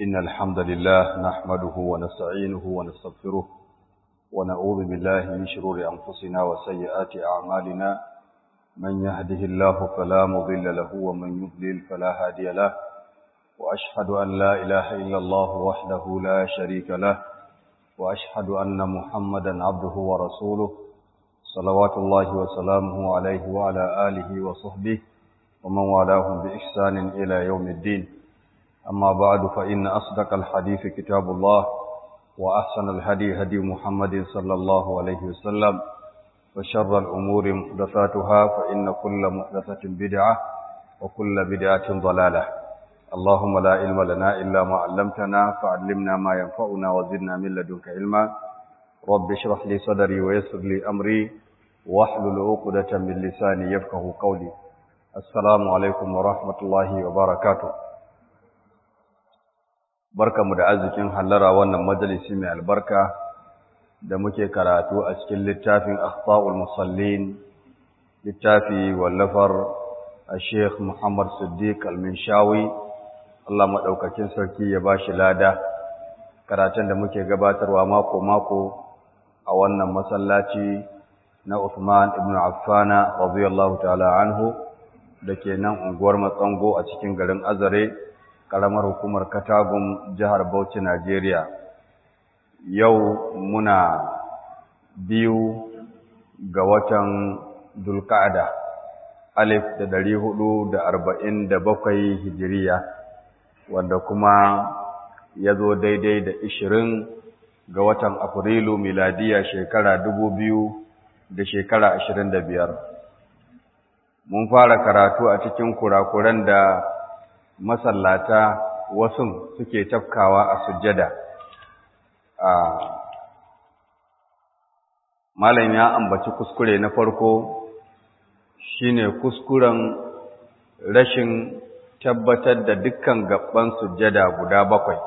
إن الحمد لله نحمده ونستعينه ونستغفره ونعوذ بالله من شرور أنفسنا وسيئات أعمالنا من يهده الله فلا مضل له ومن يضلل فلا هادي له وأشهد أن لا إله إلا الله وحده لا شريك له وأشهد أن محمدا عبده ورسوله صلوات الله وسلامه عليه وعلى آله وصحبه ومن والاهم بإحسان إلى يوم الدين أما بعد فإن أصدق الحديث كتاب الله وأحسن الهدي هدي محمد صلى الله عليه وسلم وشر الأمور محدثاتها فإن كل محدثة بدعة وكل بدعة ضلالة اللهم لا علم لنا إلا ما علمتنا فعلمنا ما ينفعنا وزدنا من لدنك علما رب اشرح لي صدري ويسر لي أمري واحلل عقدة من لساني يفقه قولي السلام عليكم ورحمة الله وبركاته barkamu da arzikin hallara wannan majalisi mai albarka da muke karatu a cikin littafin akhtaul musallin littafi wallafar Sheikh Muhammad Siddiq Al-Minshawi Allah madaukakin sarki ya bashi lada karatun da muke gabatarwa mako mako a wannan masallaci na Uthman ibn Affan radiyallahu ta'ala anhu dake nan unguwar Matsango a cikin garin Azare karamar hukumar Katagum jihar Bauchi Najeriya yau muna biyu ga watan Dulqa'ada alif da dari hudu da arba'in da bakwai hijiriya wanda kuma ya zo daidai da ishirin ga watan Afrilu miladiya shekara dubu biyu da shekara ashirin da biyar mun fara karatu a cikin kurakuran da masallata wasu suke tafkawa a sujjada a malam ya ambaci kuskure na farko shine kuskuren rashin tabbatar da dukkan gabban sujjada guda bakwai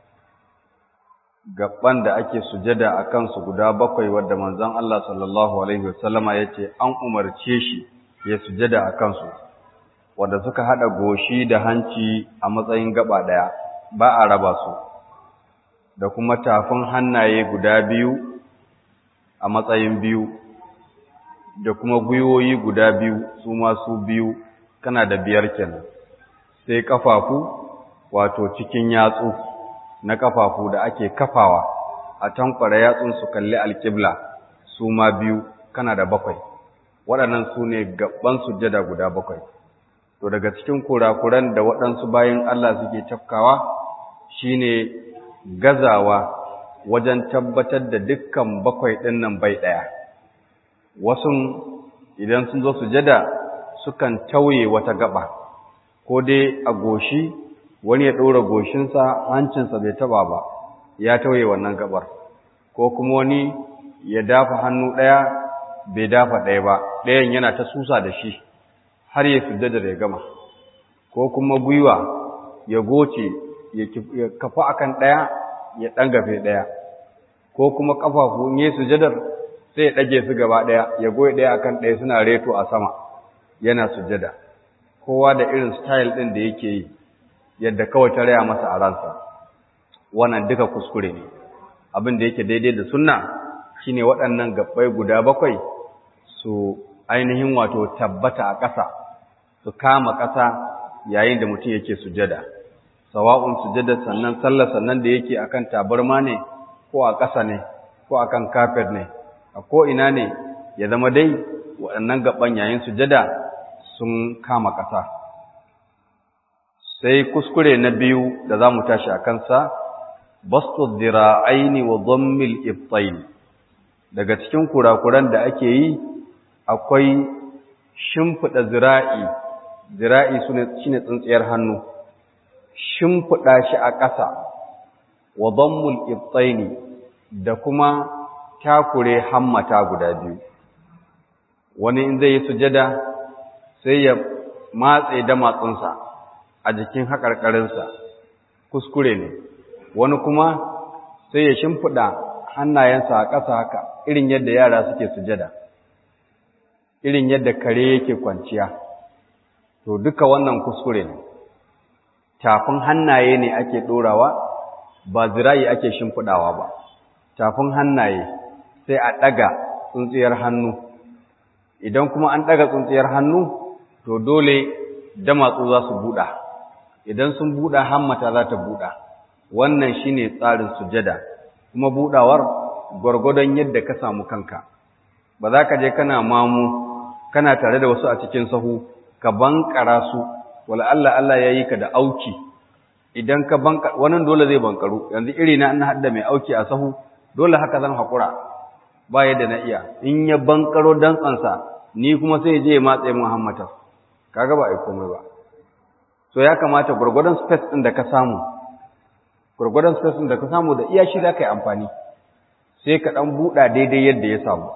gabban da ake sujjada a kansu guda bakwai wadda manzon Allah sallallahu alaihi wasallama yace an umarce shi ya sujjada a kansu wanda suka hada goshi da hanci a matsayin gaba daya ba a raba su da kuma tafin hannaye guda biyu a matsayin biyu da kuma gwiwoyi guda biyu su masu biyu kana da biyar kenan sai kafafu wato cikin yatsu na kafafu da ake kafawa a tankwara yatsun su kalli alƙibla su ma biyu kana da bakwai waɗannan su ne gaban sujjada guda bakwai to daga cikin kurakuran da waɗansu bayan Allah suke tafkawa shine gazawa wajen tabbatar da dukkan bakwai ɗin nan bai ɗaya wasu idan sun zo sujada sukan tauye wata gaba ko dai a goshi wani ya ɗora goshinsa hancinsa bai taba ba ya tauye wannan gabar ko kuma wani ya dafa hannu ɗaya bai dafa ɗaya ba ɗayan yana ta susa da shi har ya sujjada ya gama ko kuma gwiwa ya goce ya kafa akan ɗaya ya ɗangafe ɗaya ko kuma ƙafafu in yi sujjadar sai ya ɗage su gaba ɗaya ya goyi ɗaya akan ɗaya suna reto a sama yana sujjada kowa da irin style ɗin da yake yi yadda kawai ta raya masa a ransa wannan duka kuskure ne abin da yake daidai da sunna shine waɗannan gabbai guda bakwai su ainihin wato tabbata a ƙasa su kama ƙasa yayin da mutum yake sujada sawa'un sujada sannan sallar sannan da yake akan tabarma ne ko a ƙasa ne ko akan kafet ne a ko ina ne ya zama dai waɗannan gaban yayin sujada sun kama ƙasa sai kuskure na biyu da za mu tashi a kansa bastu dira'aini wa dhammil ibtayn daga cikin kurakuran da ake yi akwai shimfiɗa zira'i zira'i shi ne tsintsiyar hannu shimfiɗa shi a ƙasa wa dhammul ibtaini da kuma takure hammata guda biyu wani in zai yi sujada sai ya matse da matsunsa a jikin haƙarƙarinsa kuskure ne wani kuma sai ya shimfiɗa hannayensa a ƙasa haka irin yadda yara suke sujada irin yadda kare yake kwanciya to duka wannan kuskure ne tafin hannaye ne ake ɗorawa ba zira'i ake shimfiɗawa ba tafin hannaye sai a ɗaga tsuntsiyar hannu idan kuma an ɗaga tsuntsiyar hannu to dole damatsu za su buɗa idan sun buɗa hammata za ta buɗa wannan shine tsarin sujada kuma buɗawar gwargwadon yadda ka samu kanka ba za ka je kana mamu kana tare da wasu a cikin sahu ka bankara su wala Allah Allah ya yi ka da auki idan ka banka wannan dole zai bankaru yanzu iri na an hadda mai auki a sahu dole haka zan hakura ba yadda na iya in ya bankaro dantsansa ni kuma sai je ya matsaye Muhammad kaga ba ai komai ba so ya kamata gurgurdan space din da ka samu gurgurdan space din da ka samu da iya shi za ka yi amfani sai ka dan buɗa daidai yadda ya samu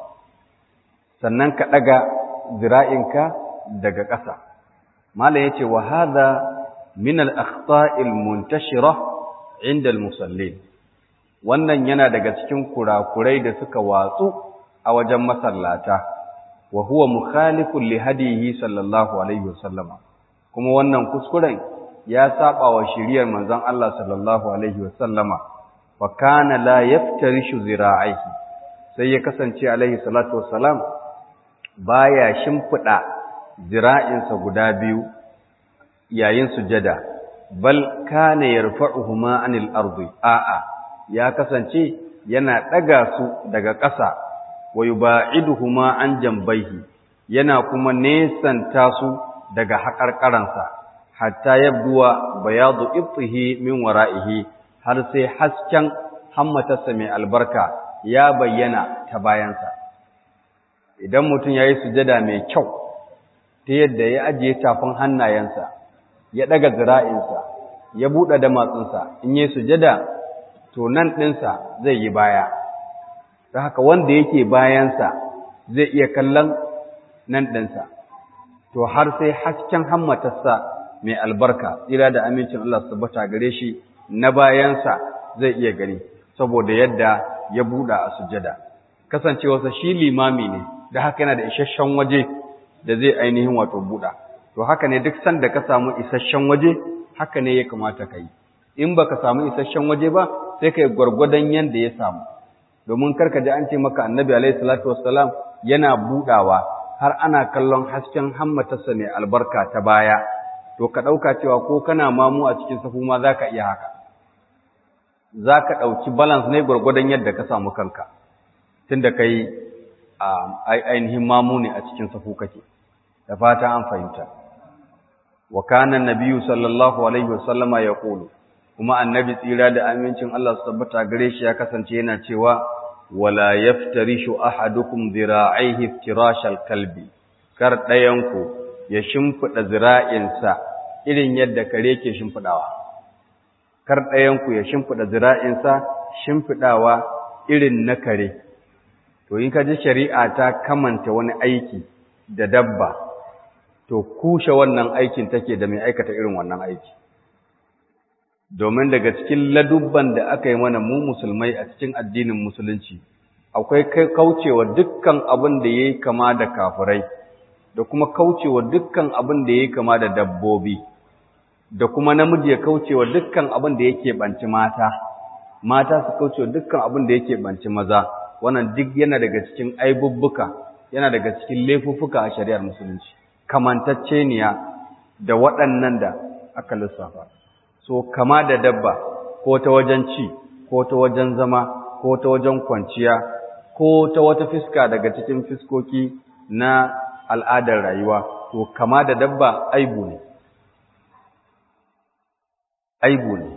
sannan ka ɗaga zira'inka daga ƙasa mala yace wa hadha min al-akhta'il muntashira 'inda al-musallin wannan yana daga cikin kurakurai da suka watsu a wajen masallata wa huwa mukhalifun li hadihi sallallahu alaihi wasallam kuma wannan kuskuren ya saba wa shiriyar manzon Allah sallallahu alaihi wasallama fa kana la yaftarishu zira'ihi sai ya kasance alaihi salatu wassalam baya shimfida zira'insa guda biyu yayin sujada bal kana yarfa'uhuma anil ardi a'a ya kasance yana daga su daga ƙasa wa yuba'iduhuma an jambaihi yana kuma nesanta su daga haƙarƙaransa hatta yabduwa bayadu ibtihi min wara'ihi har sai hasken hammatarsa mai albarka ya bayyana ta bayansa idan mutum ya yi sujada mai kyau ta yadda ya ajiye tafin hannayensa ya ɗaga zira'insa ya buɗe damatsinsa in yi sujada to nan ɗinsa zai yi baya ta haka wanda yake bayansa zai iya kallon nan ɗinsa to har sai hasken hammatarsa mai albarka tsira da amincin Allah su tabbata gare shi na bayansa zai iya gani saboda yadda ya buɗa a sujada kasancewarsa shi limami ne da haka yana da isasshen waje da zai ainihin wato buɗa to haka ne duk sanda ka samu isasshen waje haka ne ya kamata ka yi in ba ka samu isasshen waje ba sai ka yi gwargwadon yadda ya samu domin karka ji an ce maka annabi alaihi salatu wassalam yana buɗawa har ana kallon hasken hammatarsa mai albarka ta baya to ka ɗauka cewa ko kana mamu a cikin safu ma za ka iya haka za ka ɗauki balance ne gwargwadon yadda ka samu kanka tun da ka yi ainihin mamu ne a cikin safu kake da fata an fahimta wa kana nabiyyu sallallahu alaihi wasallama ya ƙulu kuma annabi tsira da amincin Allah su tabbata gare shi ya kasance yana cewa wala yaftarishu ahadukum dhira'aihi iftirashal kalbi kar ɗayanku ya shimfiɗa zira'insa irin yadda kare ke shimfiɗawa kar ɗayanku ya shimfiɗa zira'insa shimfiɗawa irin na kare to in ka ji shari'a ta kamanta wani aiki da dabba to kushe wannan aikin take da mai aikata irin wannan aiki domin daga cikin ladubban da aka yi mana mu musulmai a cikin addinin musulunci akwai kaucewa dukkan abin da ya yi kama da kafirai da kuma kaucewa dukkan abin da ya yi kama da dabbobi da kuma namiji ya kaucewa dukkan abin da yake banci mata mata su kaucewa dukkan abin da yake banci maza wannan duk yana daga cikin aibubbuka yana daga cikin laifuffuka a shari'ar musulunci kamantacceniya da waɗannan da aka lissafa so kama da dabba ko ta wajen ci ko ta wajen zama ko ta wajen kwanciya ko ta wata fiska daga cikin fiskoki na al'adar rayuwa to kama da dabba aibu ne aibu ne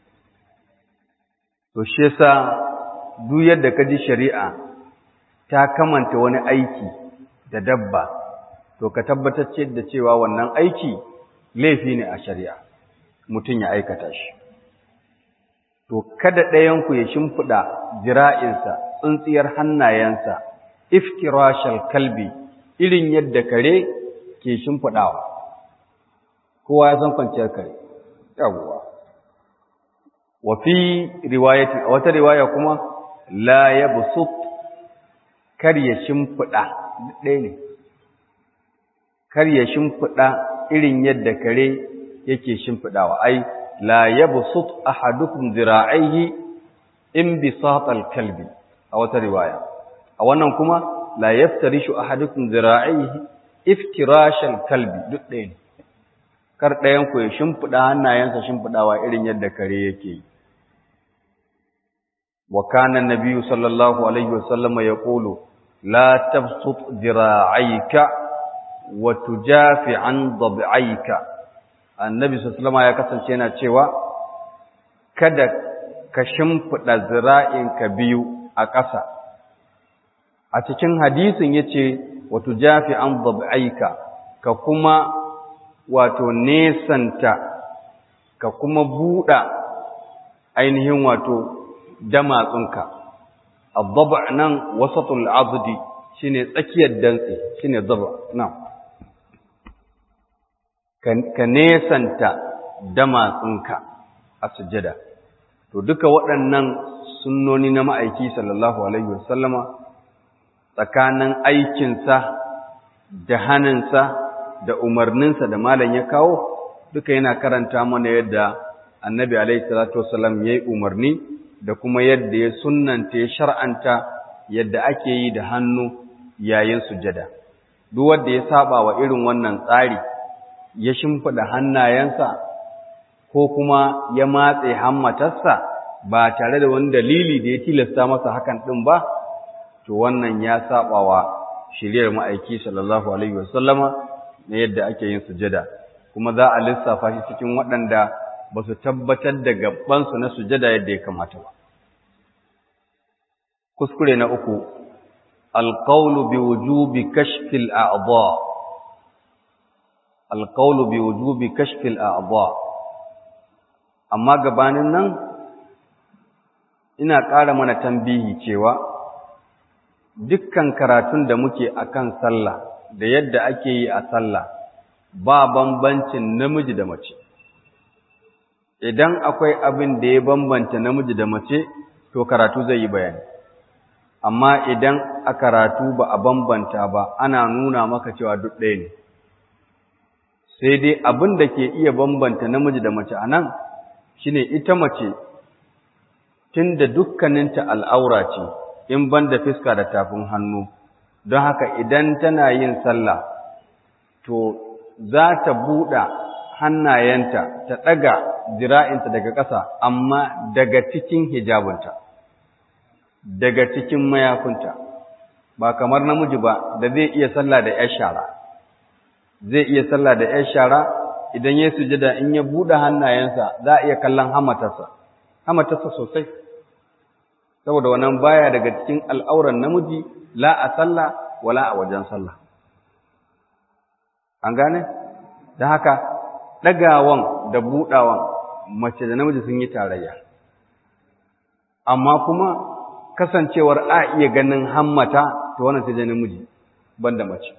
to shi yasa duk yadda ka ji shari'a ta kamanta wani aiki da dabba to ka tabbatar da cewa wannan aiki laifi ne a shari'a mutum ya aikata shi to kada ɗayanku ya shimfiɗa jira'insa tsintsiyar hannayensa iftirashal kalbi irin yadda kare ke shimfiɗawa kowa ya san kwanciyar kare yawwa wa fi riwayati a wata riwaya kuma la yabsut kar ya shimfiɗa ɗaya ne kar ya shimfiɗa irin yadda kare yake shimfiɗawa ai la yabsut ahadukum zira'ihi in bisatal kalbi a wata riwaya a wannan kuma la yaftarishu ahadukum zira'ihi iftirashal kalbi duk ɗaya ne kar ɗayan ku ya shimfiɗa hannayensa shimfiɗawa irin yadda kare yake yi wa kana nabiyyu sallallahu alaihi wasallam yaqulu la tabsut zira'aika wa tujafi an dab'aika annabi sallallahu ya kasance yana cewa kada ka shimfiɗa zira'inka biyu a ƙasa a cikin hadisin yace wa tujafi an dab'aika ka kuma wato nesanta ka kuma buɗa ainihin wato damatsunka adab nan wasatul azdi shine tsakiyar dantse shine dab nan ka nesanta damatsunka a sujjada to duka waɗannan sunnoni na ma'aiki sallallahu alaihi wasallama tsakanin aikinsa da haninsa da umarninsa da malam ya kawo duka yana karanta mana yadda annabi alaihi salatu wasallam ya yi umarni da kuma yadda ya sunnanta ya shar'anta yadda ake yi da hannu yayin sujada duk wanda ya saba wa irin wannan tsari ya shimfida hannayensa ko kuma ya matse hammatarsa ba tare da wani dalili da ya tilasta masa hakan din ba to wannan ya saba wa shiriyar ma'aiki sallallahu alaihi wasallama na yadda ake yin sujada kuma za a lissafa shi cikin waɗanda ba su tabbatar da gabansu na sujada yadda ya kamata ba. Kuskure na uku, alƙaunu bi wujubi kashfil a'adha alƙaunu bi wujubi kashfil a'adha amma gabanin nan ina ƙara mana tambihi cewa dukkan karatun da muke akan sallah da yadda ake yi a sallah ba bambancin namiji da mace. idan akwai abin da ya bambanta namiji da mace to karatu zai yi bayani amma idan a karatu ba a bambanta ba ana nuna maka cewa duk ɗaya ne sai dai abin da ke iya bambanta namiji da mace a nan shine ita mace tun da dukkaninta al'aura ce in ban da fiska da tafin hannu don haka idan tana yin sallah to za ta buɗa hannayenta ta ɗaga jira'inta daga ƙasa amma daga cikin hijabinta daga cikin mayafinta ba kamar namiji ba da zai iya sallah da ‘yar shara zai iya sallah da ‘yar shara idan ya sujada in ya buɗe hannayensa za a iya kallon hamatarsa hamatarsa sosai saboda wannan baya daga cikin al'auran namiji la a sallah wala a wajen sallah an gane don haka ɗagawan da buɗawan mace da namiji sun yi tarayya amma kuma kasancewar a iya ganin hammata to wannan sai da namiji banda mace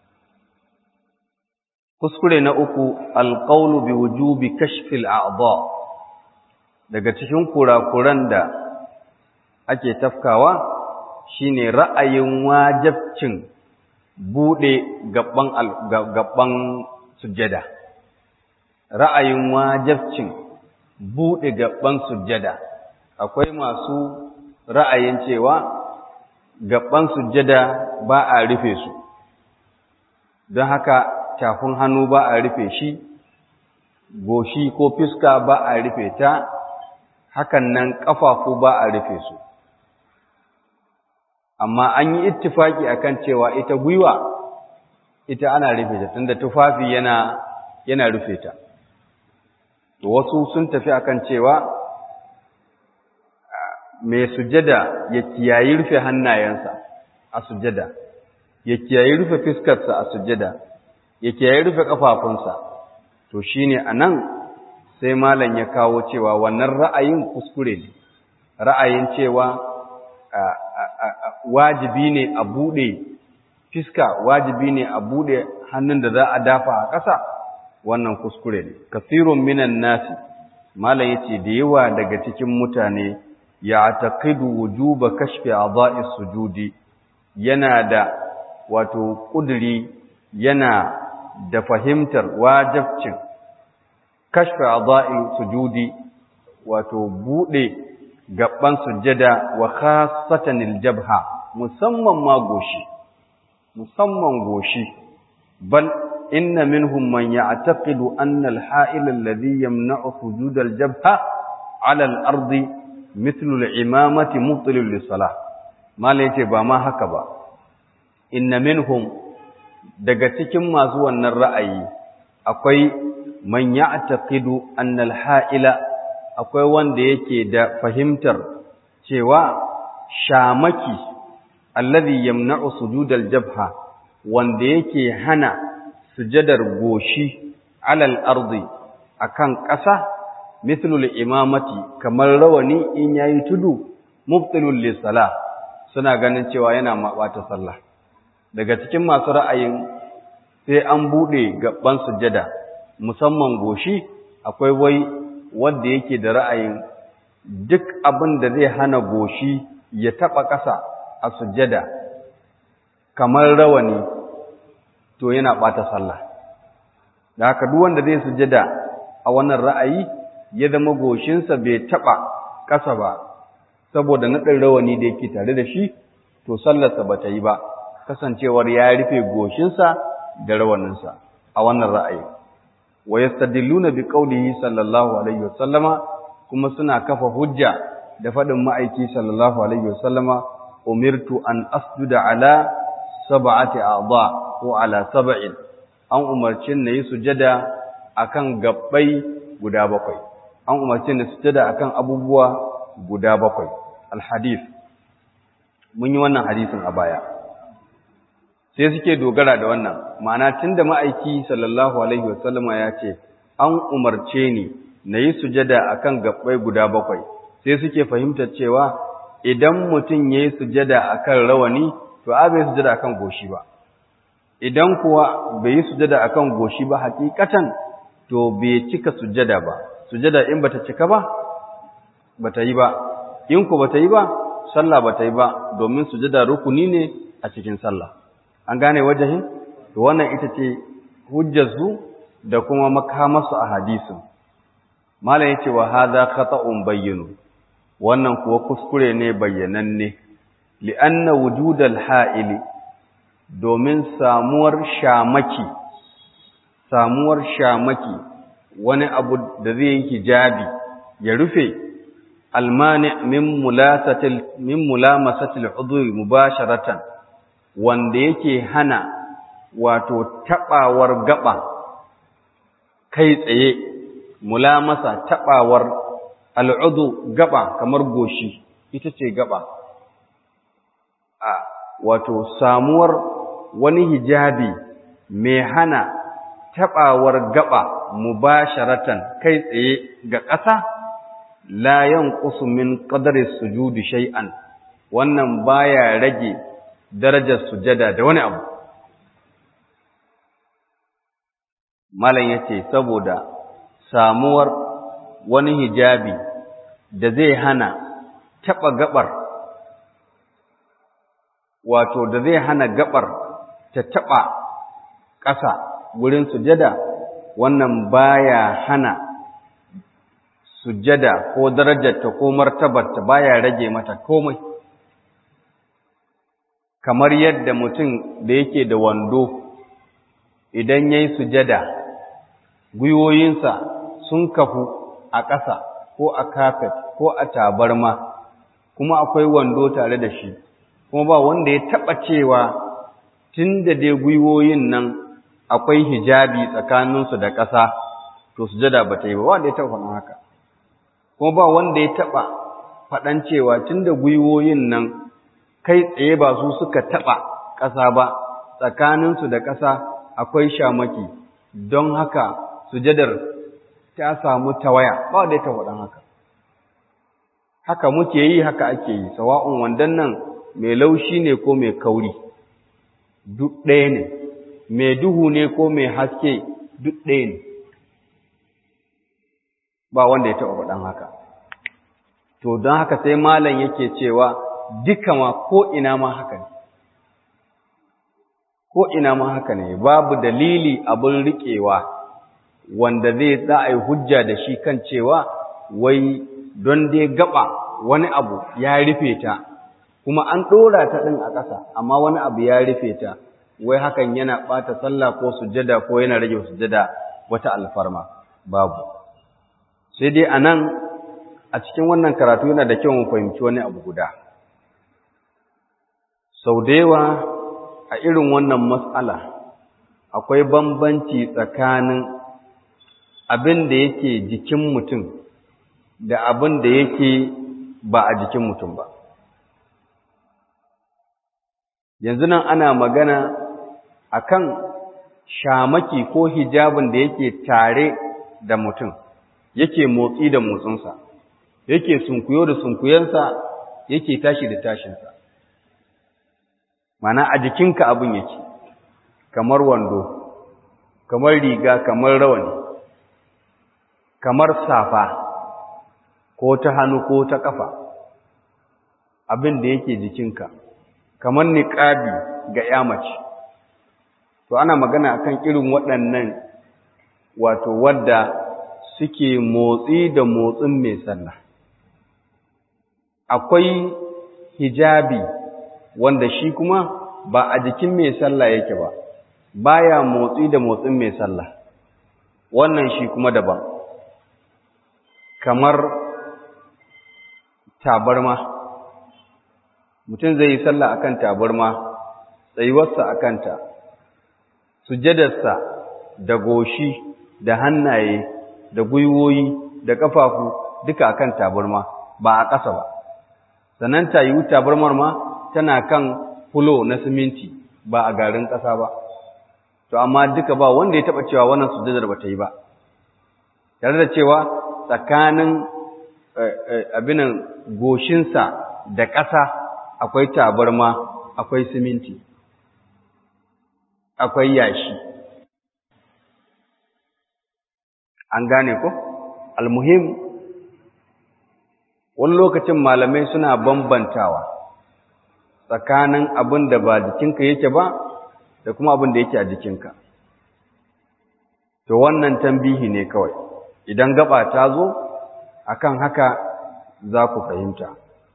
kuskure na uku alqawlu bi wujubi kashfil a'dha daga cikin kurakuran da ake tafkawa shine ra'ayin wajibcin bude gaban gaban sujjada ra'ayin wajibcin bude gaban sujjada akwai masu ra'ayin cewa gaban sujjada ba a rufe su don haka tafin hannu ba a rufe shi goshi ko fiska ba a rufe ta hakan nan ƙafafu ba a rufe su amma an yi ittifaki akan cewa ita gwiwa ita ana rufe ta tunda tufafi yana yana rufe ta to wasu sun tafi akan cewa mai sujada ya kiyayi rufe hannayensa a sujada ya kiyayi rufe fiskarsa a sujada ya kiyayi rufe kafafunsa to shine anan sai malam ya kawo cewa wannan ra'ayin kuskure ne ra'ayin cewa wajibi ne a bude fiska wajibi ne a bude hannun da za a dafa a ƙasa wannan kuskure ne kasirun minan nasi malam yace da yawa daga cikin mutane ya taqidu wujuba kashfi a'dha'i sujudi yana da wato kuduri yana da fahimtar wajibcin kashfa a'dha'i sujudi wato bude gaban sujjada wa khassatan al-jabha musamman ma goshi musamman goshi bal inna minhum man ya'taqidu anna al-ha'il alladhi yamna'u sujud al-jabha 'ala al-ardi mithlu al-imamati mubtilun lis-salah mala yace ba ma haka ba inna minhum daga cikin masu wannan ra'ayi akwai man ya'taqidu anna al-ha'ila akwai wanda yake da fahimtar cewa shamaki alladhi yamna'u sujudal jabha wanda yake hana sujadar goshi alal ardi akan ƙasa mithlul imamati kamar rawani in yayi tudu mubtilul lisala suna ganin cewa yana mabata sallah daga cikin masu ra'ayin sai an bude gaban sujada musamman goshi akwai wai wanda yake da ra'ayin duk abin da zai hana goshi ya taba ƙasa a sujjada kamar rawani to yana ɓata sallah da haka duk wanda zai sujjada a wannan ra'ayi ya zama goshinsa bai taba ƙasa ba saboda naɗin rawani da yake tare da shi to sallarsa ba ta yi ba kasancewar ya rufe goshinsa da rawaninsa a wannan ra'ayi wa yastadilluna bi qawlihi sallallahu alaihi wasallama kuma suna kafa hujja da fadin ma'aiki sallallahu alaihi wasallama umirtu an asjuda ala sab'ati a'dha ko ala sab'in an umarci na yi sujada akan gabbai guda bakwai an umarci na sujada akan abubuwa guda bakwai alhadith mun yi wannan hadisin a baya sai suke dogara da wannan ma'ana tunda ma'aiki sallallahu alaihi wasallama ya ce an umarce ni na yi sujada akan gabbai guda bakwai sai suke fahimtar cewa idan mutum ya yi sujada akan rawani to a bai sujada akan goshi ba idan kuwa bai yi sujada akan goshi ba hakikatan to bai cika sujada ba sujada in bata cika ba bata yi ba in ku bata yi ba sallah bata yi ba domin sujada rukuni ne a cikin sallah an gane wajahin to wannan ita ce hujjarsu da kuma makamarsu a hadisin malam yace wa hadha khata'un bayyinu wannan kuwa kuskure ne bayyananne li'anna wujudal ha'ili domin samuwar shamaki samuwar shamaki wani abu da zai yi hijabi ya rufe almani min mulasatil min mulamasatil udwi mubasharatan wanda yake hana wato tabawar gaba kai tsaye mulamasa tabawar al'udu gaba kamar goshi ita ce gaba a wato samuwar wani hijabi mai hana tabawar gaba mubasharatan kai tsaye ga ƙasa la yanqusu min qadri sujudi shay'an wannan baya rage darajar sujada da wani abu malam yace saboda samuwar wani hijabi da zai hana taba gabar wato da zai hana gabar ta taba ƙasa wurin sujada wannan baya hana sujada ko darajarta ko martabarta baya rage mata komai kamar yadda mutum da yake da wando idan yayi sujada gwiwoyinsa sun kafu a ƙasa ko a kafet ko a tabarma kuma akwai wando tare da shi kuma ba wanda ya taɓa cewa tun da dai gwiwoyin nan akwai hijabi tsakaninsu da ƙasa to sujada ba ta yi ba wanda ya taɓa faɗin haka kuma ba wanda ya taɓa faɗan cewa tun da gwiwoyin nan kai tsaye ba su suka taɓa ƙasa ba tsakaninsu da ƙasa akwai shamaki don haka sujadar ta samu tawaya ba wanda ya taɓa faɗin haka haka muke yi haka ake yi sawa'un wandan nan mai laushi ne ko mai kauri duk ɗaya ne mai duhu ne ko mai haske duk ɗaya ne ba wanda ya taɓa faɗan haka to don haka sai malam yake cewa duka ma ko ina ma haka ne ko ina ma haka ne babu dalili abin riƙewa wanda zai za a yi hujja da shi kan cewa wai don dai gaba wani abu ya rufe ta kuma an ɗora ta ɗin a ƙasa amma wani abu ya rufe ta wai hakan yana ɓata sallah ko sujada ko yana rage sujada wata alfarma babu sai dai a nan a cikin wannan karatu yana da kyau mu fahimci wani abu guda sau da yawa a irin wannan matsala akwai bambanci tsakanin abin da yake jikin mutum da abin da yake ba a jikin mutum ba yanzu nan ana magana akan shamaki ko hijabin da yake tare da mutum yake motsi da motsinsa yake sunkuyo da sunkuyensa yake tashi da tashinsa mana a jikinka abin yake kamar wando kamar riga kamar rawani kamar safa ko ta hannu ko ta kafa abin da yake jikinka kamar niqabi ga ya mace to ana magana akan irin waɗannan wato wadda suke motsi da motsin mai sallah akwai hijabi wanda shi kuma ba a jikin mai sallah yake ba baya motsi da motsin mai sallah wannan shi kuma daban kamar tabarma mutum zai yi sallah akan tabarma tsayuwarsa akan ta sujadarsa da goshi da hannaye da gwiwoyi da ƙafafu duka akan tabarma ba a ƙasa ba sannan ta yiwu tabarmar ma tana kan fulo na siminti ba a garin ƙasa ba to amma duka ba wanda ya taɓa cewa wannan sujadar ba ta yi ba tare da cewa tsakanin abinan goshinsa da ƙasa akwai tabarma akwai siminti akwai yashi an gane ko almuhim wani lokacin malamai suna bambantawa tsakanin abin da ba jikinka yake ba da kuma abin da yake a jikinka to wannan tambihi ne kawai idan gaba ta zo akan haka za ku fahimta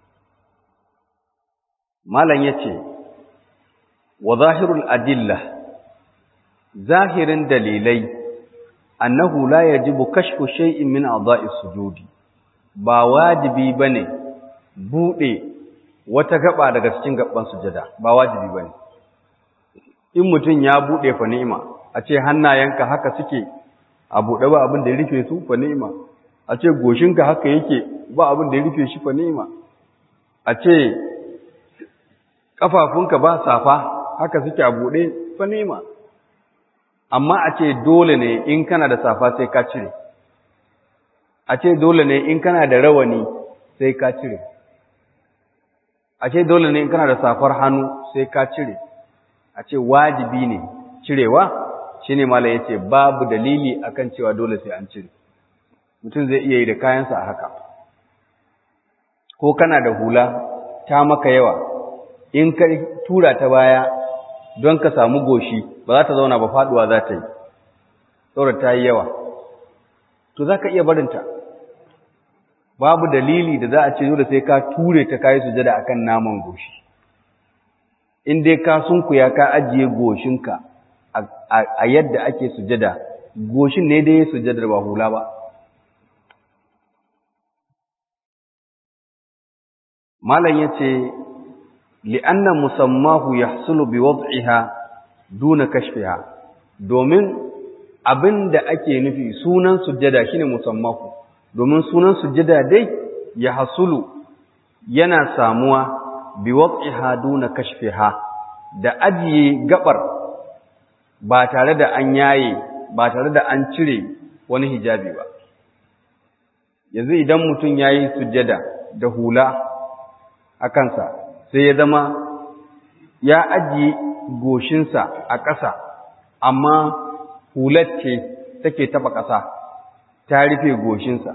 malam yace wa zahirul adilla zahirin dalilai annahu la yajibu kashfu shay'in min a'dha'i sujudi ba wajibi bane bude wata gaba daga cikin gaban sujada ba wajibi bane in mutun ya bude fa ni'ima a ce hannayenka haka suke a bude ba abin da ya rufe su fa ni'ima a ce goshinka haka yake ba abin da ya rufe shi fa ni'ima a ce kafafunka ba safa haka suke a bude fa ni'ima amma a ce dole ne in kana da safa sai ka cire a ce dole ne in kana da rawani sai ka cire a ce dole ne in kana da safar hannu sai ka cire a ce wajibi ne cirewa shine mala yace babu dalili akan cewa dole sai an cire mutum zai iya yi da kayansa a haka ko kana da hula ta maka yawa in ka tura ta baya don ka samu goshi ba za ta zauna ba faduwa za ta yi saboda ta yi yawa to za ka iya barinta babu dalili da za a ce dole sai ka ture ta kayi sujada akan naman goshi in dai ka sunkuya ka ajiye goshinka a yadda ake sujada goshin ne dai sujadar ba hula ba malam yace li'anna musammahu yahsulu biwad'iha duna kashfiha domin abinda ake nufi sunan sujjada shine musammahu domin sunan sujjada dai ya hasulu yana samuwa biwad'iha duna kashfiha da ajiye gabar ba tare da an yaye ba tare da an cire wani hijabi ba yanzu idan mutum yayi sujjada da hula a kansa sai ya zama ya ajiye goshinsa a ƙasa amma hular ce take taɓa ƙasa ta rufe goshinsa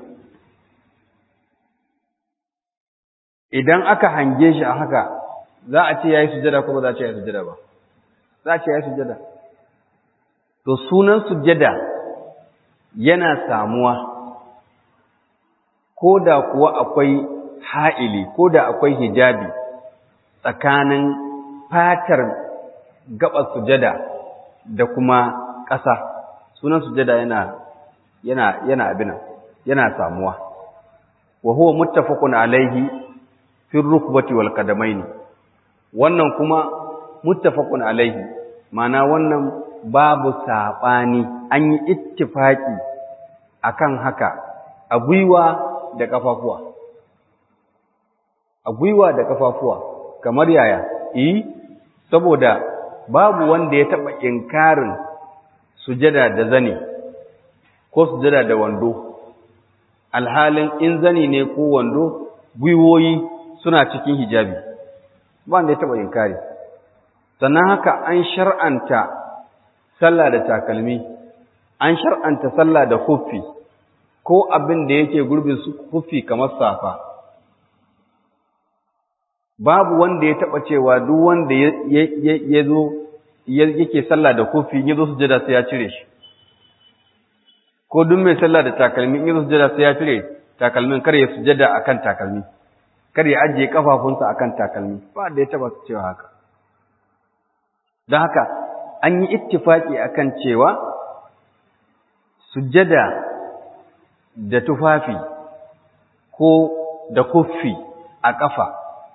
idan aka hange shi a haka za a ce ya yi sujada ko ba za a ce ya yi sujada ba za a ce ya yi sujada to sunan sujada yana samuwa ko da kuwa akwai ha'ili ko da akwai hijabi tsakanin fatar gabar sujada da kuma ƙasa sunan sujada yana yana yana abina yana samuwa wa huwa muttafaqun alaihi fi rukbati wal qadamaini wannan kuma muttafaqun alaihi mana wannan babu sabani an yi ittifaki akan haka a gwiwa da kafafuwa a gwiwa da kafafuwa kamar yaya eh saboda babu wanda ya taba inkarin sujada da zani ko sujada da wando alhalin in zani ne ko wando gwiwoyi suna cikin hijabi ba wanda ya taba inkari sannan haka an shar'anta sallah da takalmi an shar'anta sallah da huffi ko abin da yake gurbin su huffi kamar safa babu wanda ya taba cewa duk wanda ya zo yake sallah da huffi ya zo sujada sai ya cire shi ko duk mai sallah da takalmi in ya zo sujada sai ya cire takalmin kar ya sujada akan takalmi kar ya ajiye kafafunsa akan takalmi ba da ya taba cewa haka don haka an yi ittifaki akan cewa sujada da tufafi ko da kuffi a ƙafa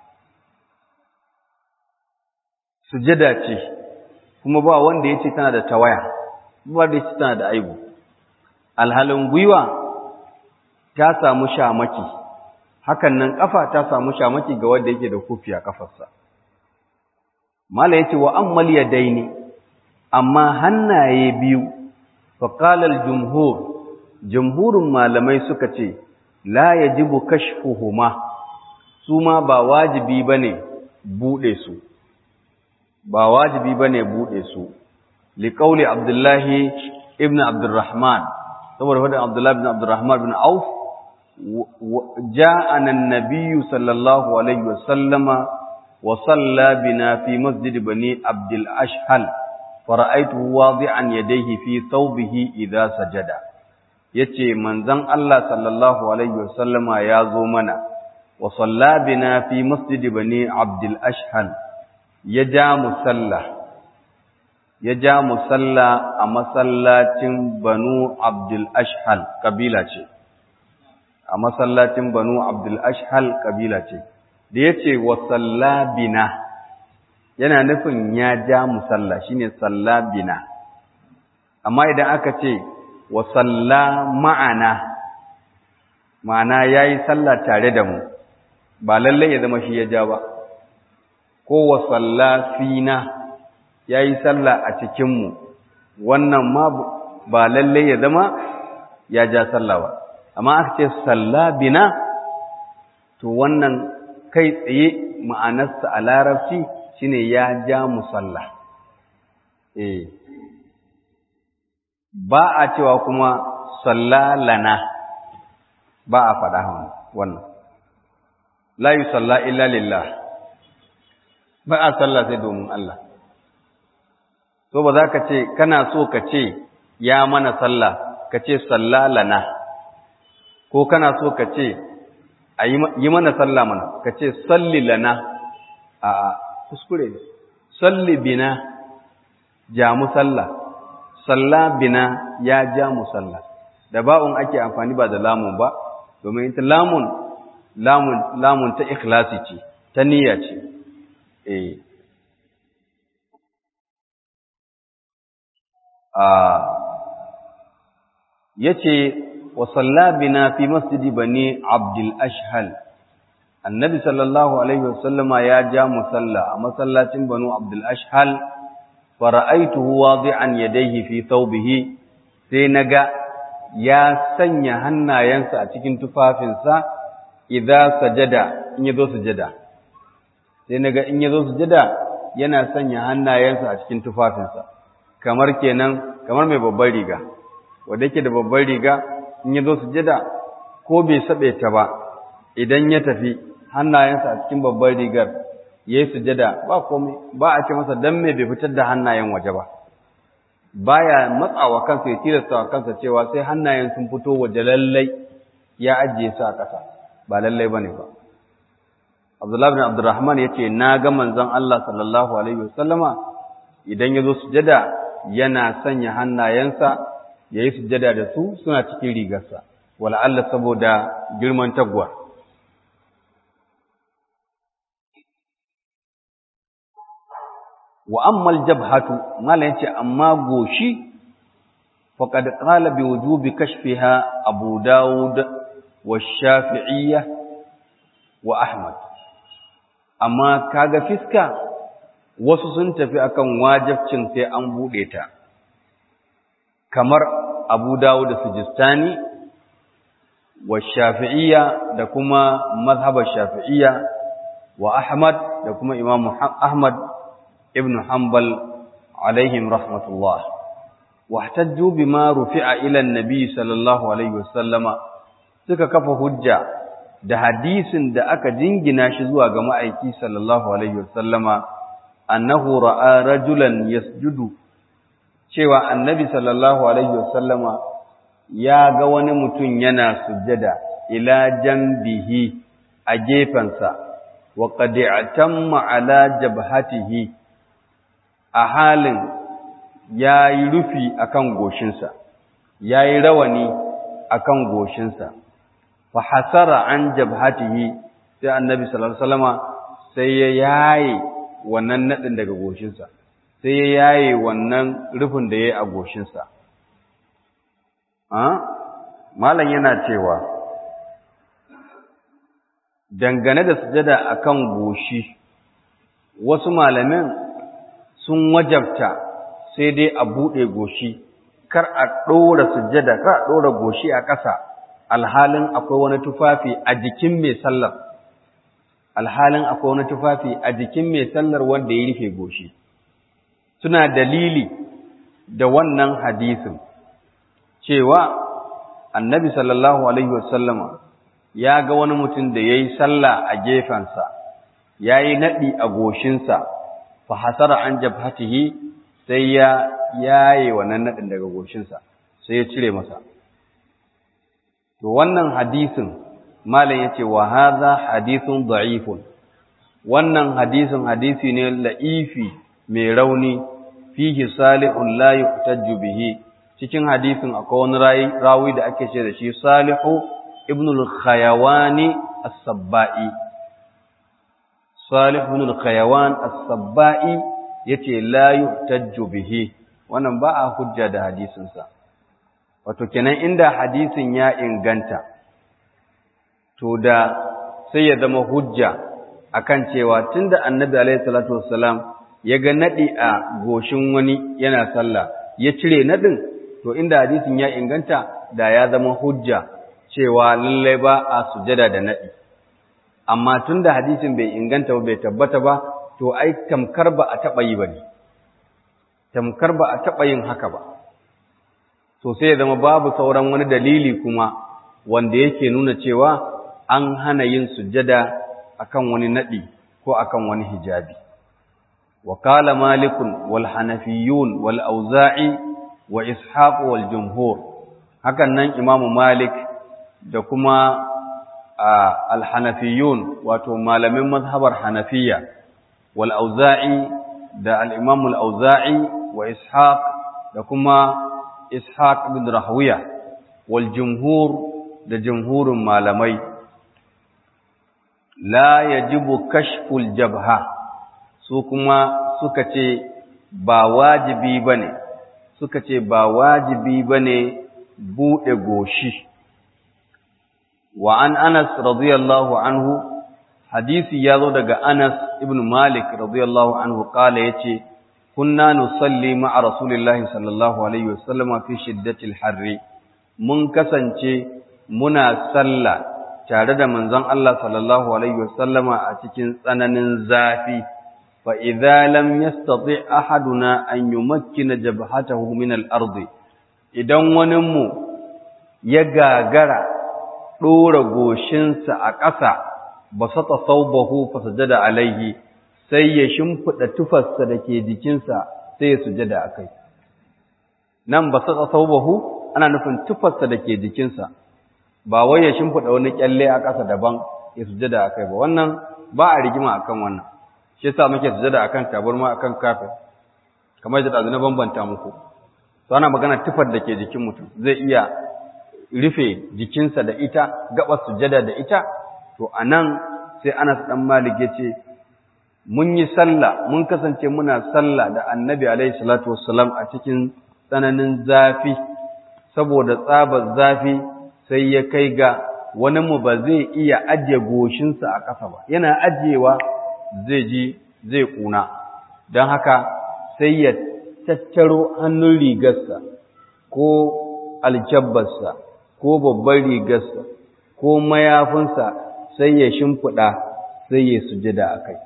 sujada ce kuma ba wanda ya ce tana da tawaya ba wanda ya ce tana da aibu alhalin gwiwa ta samu shamaki hakan nan ƙafa ta samu shamaki ga wanda yake da kuffi a ƙafarsa mala yace wa ammal yadaini amma hannaye biyu fa qala al jumhur jumhurun malamai suka ce la yajibu kashfuhuma su ma ba wajibi bane bude su ba wajibi bane bude su li qawli abdullahi ibn abdurrahman saboda faɗin abdullahi ibn abdurrahman ibn auf ja'ana an-nabiyyu sallallahu alaihi wasallama وصلى بنا في مسجد بني عبد الأشهل فرأيته واضعا يديه في ثوبه إذا سجد yace manzon Allah sallallahu alaihi wasallama ya zo mana wa salla bina fi masjid bani abdul ashhal ya ja musalla ya ja musalla a masallacin banu abdul ashhal kabila ce a masallacin banu abdul ashhal kabila ce da ya ce wa sallabina yana nufin ya ja musalla shine sallabina amma idan aka ce wa salla ma'ana ma'ana ya yi sallah tare da mu ba lallai ya zama shi ya ja ba ko wa salla fina ya yi sallah a cikinmu wannan ma ba lallai ya zama ya ja sallah ba amma aka ce sallabina to wannan kai tsaye ma'anarsa a larabci shine ya ja musalla eh ba a cewa kuma sallalana ba a faɗa wannan la yusalla illa lillah ba a sallah sai domin Allah so ba za ka ce kana so ka ce ya mana sallah ka ce sallalana ko kana so ka ce a yi mana sallah mana ka ce salli lana a kuskure salli bina ja musalla salla bina ya ja musalla da ba'un ake amfani ba da lamun ba domin ita lamun lamun lamun ta ikhlasi ce ta niyya ce eh a yace وصلى بنا في مسجد بني عبد الأشهل النبي صلى الله عليه وسلم يا جا مصلى مصلاة بنو عبد الأشهل فرأيته واضعا يديه في ثوبه سينغا يا سنيا هنا ينسى أتكين تفافنسا إذا سجد إن يذو سجد سينغا إن يذو سجد yana sanya hannayensa a cikin tufafinsa kamar kenan kamar mai babbar riga wanda yake da babbar riga in ya zo sujada ko bai saɓe ta ba idan ya tafi hannayensa a cikin babbar rigar ya yi sujada ba komai ba a ce masa don mai bai fitar da hannayen waje ba baya matsawa kansa ya tilasta wa kansa cewa sai hannayen sun fito waje lallai ya ajiye su a ƙasa ba lallai bane ba Abdullah bin Abdurrahman yace na ga manzon Allah sallallahu alaihi wasallama idan yazo sujada yana sanya hannayensa yayi sujada da su suna cikin rigarsa wala Allah saboda girman tagwa wa amma aljabhatu mala yace amma goshi faqad qala bi wujubi kashfiha abu daud wa shafi'iyya wa ahmad amma kaga fiska wasu sun tafi akan wajibcin sai an bude ta kamar abu daud da sujistani wa shafi'iyya da kuma mazhabar shafi'iyya wa ahmad da kuma imam ahmad ابن حنبل عليهم رحمة الله واحتجوا بما رفع إلى النبي صلى الله عليه وسلم suka kafa hujja da hadisin da aka jingina shi zuwa ga ma'aiki sallallahu alaihi wasallama annahu ra'a rajulan yasjudu cewa annabi sallallahu alaihi wasallama ya ga wani mutum yana sujjada ila jambihi a gefensa wa qad i'tamma ala jabhatihi a halin ya yi rufi a kan goshinsa, ya yi rawani a kan goshinsa, fa hasara an jabhatihi sai annabi salama sai ya yaye wannan naɗin daga goshinsa, sai ya yaye wannan rufin da ya yi a goshinsa. Malam yana cewa, dangane da sujada a kan goshi, wasu malamin sun wajabta sai dai a buɗe goshi kar a ɗora sujjada kar a ɗora goshi a ƙasa alhalin akwai wani tufafi a jikin mai sallar alhalin akwai wani tufafi a jikin mai sallar wanda ya rufe goshi suna dalili da wannan hadisin cewa annabi sallallahu alaihi wasallama ya ga wani mutum da ya yi sallah a gefensa ya yi naɗi a goshinsa fa hasara an jabhatihi sai ya yaye wannan nadin daga goshinsa sai ya cire masa to wannan hadisin malam yace wa hadha hadithun da'ifun wannan hadisin hadisi ne la'ifi mai rauni fihi salihun la yuhtajju bihi cikin hadisin akwai wani rawi da ake ce da shi salihu ibn al-khayawani as-sabba'i Salih ibn al-Khayawan as-Sabba'i yace la yuhtajju bihi wannan ba a hujja da hadisin sa wato kenan inda hadisin ya inganta to da sai ya zama hujja akan cewa tunda Annabi alaihi salatu wassalam ya ga nadi a goshin wani yana sallah ya cire nadin to inda hadisin ya inganta da ya zama hujja cewa lallai ba a sujada da nadi amma tun da hadisin bai inganta ba bai tabbata ba to ai tamkar ba a taɓa yi ba ne tamkar ba a taɓa yin haka ba to sai ya zama babu sauran wani dalili kuma wanda yake nuna cewa an hana yin sujjada akan wani naɗi ko akan wani hijabi wa qala malikun wal hanafiyyun wal auza'i wa ishaq wal jumhur hakan nan imamu malik da kuma alhanafiyun wato malamin mazhabar hanafiya wal auza'i da al-imam al-auza'i wa ishaq da kuma ishaq bin rahawiya wal jumhur da jumhurin malamai la yajibu kashful jabha su kuma suka ce ba wajibi bane suka ce ba wajibi bane bude goshi wa an Anas radiyallahu anhu hadisi ya zo daga Anas ibn Malik radiyallahu anhu kala yace kunna nusalli ma'a rasulillahi sallallahu alaihi wasallam fi shiddatil harri mun kasance muna sallah tare da manzon Allah sallallahu alaihi wasallama a cikin tsananin zafi fa idza lam yastati ahaduna an yumakkina jabhatahu min al-ardi idan wani mu ya gagara ɗora goshinsa a ƙasa ba sata saubahu fa sujada alaihi sai ya shimfiɗa tufarsa da ke jikinsa sai ya sujada a kai nan ba su saubahu ana nufin tufarsa da ke jikinsa ba wai ya shimfiɗa wani kyalle a ƙasa daban ya sujada a kai ba wannan ba a rigima akan wannan shi yasa muke sujada akan tabarma akan kafin kamar yadda na bambanta muku to ana magana tufar da ke jikin mutum zai iya rufe jikinsa da ita gaba sujada da ita to anan sai Anas dan Malik yace mun yi sallah mun kasance muna sallah da Annabi alaihi salatu wassalam a cikin tsananin zafi saboda tsabar zafi sai ya kai ga wani mu ba zai iya ajiye goshinsa a ƙasa ba yana ajiyewa zai ji zai kuna don haka sai ya tattaro hannun rigarsa ko alkyabbarsa ko babban rigarsa ko mayafinsa sai ya shimfiɗa sai ya sujada a kai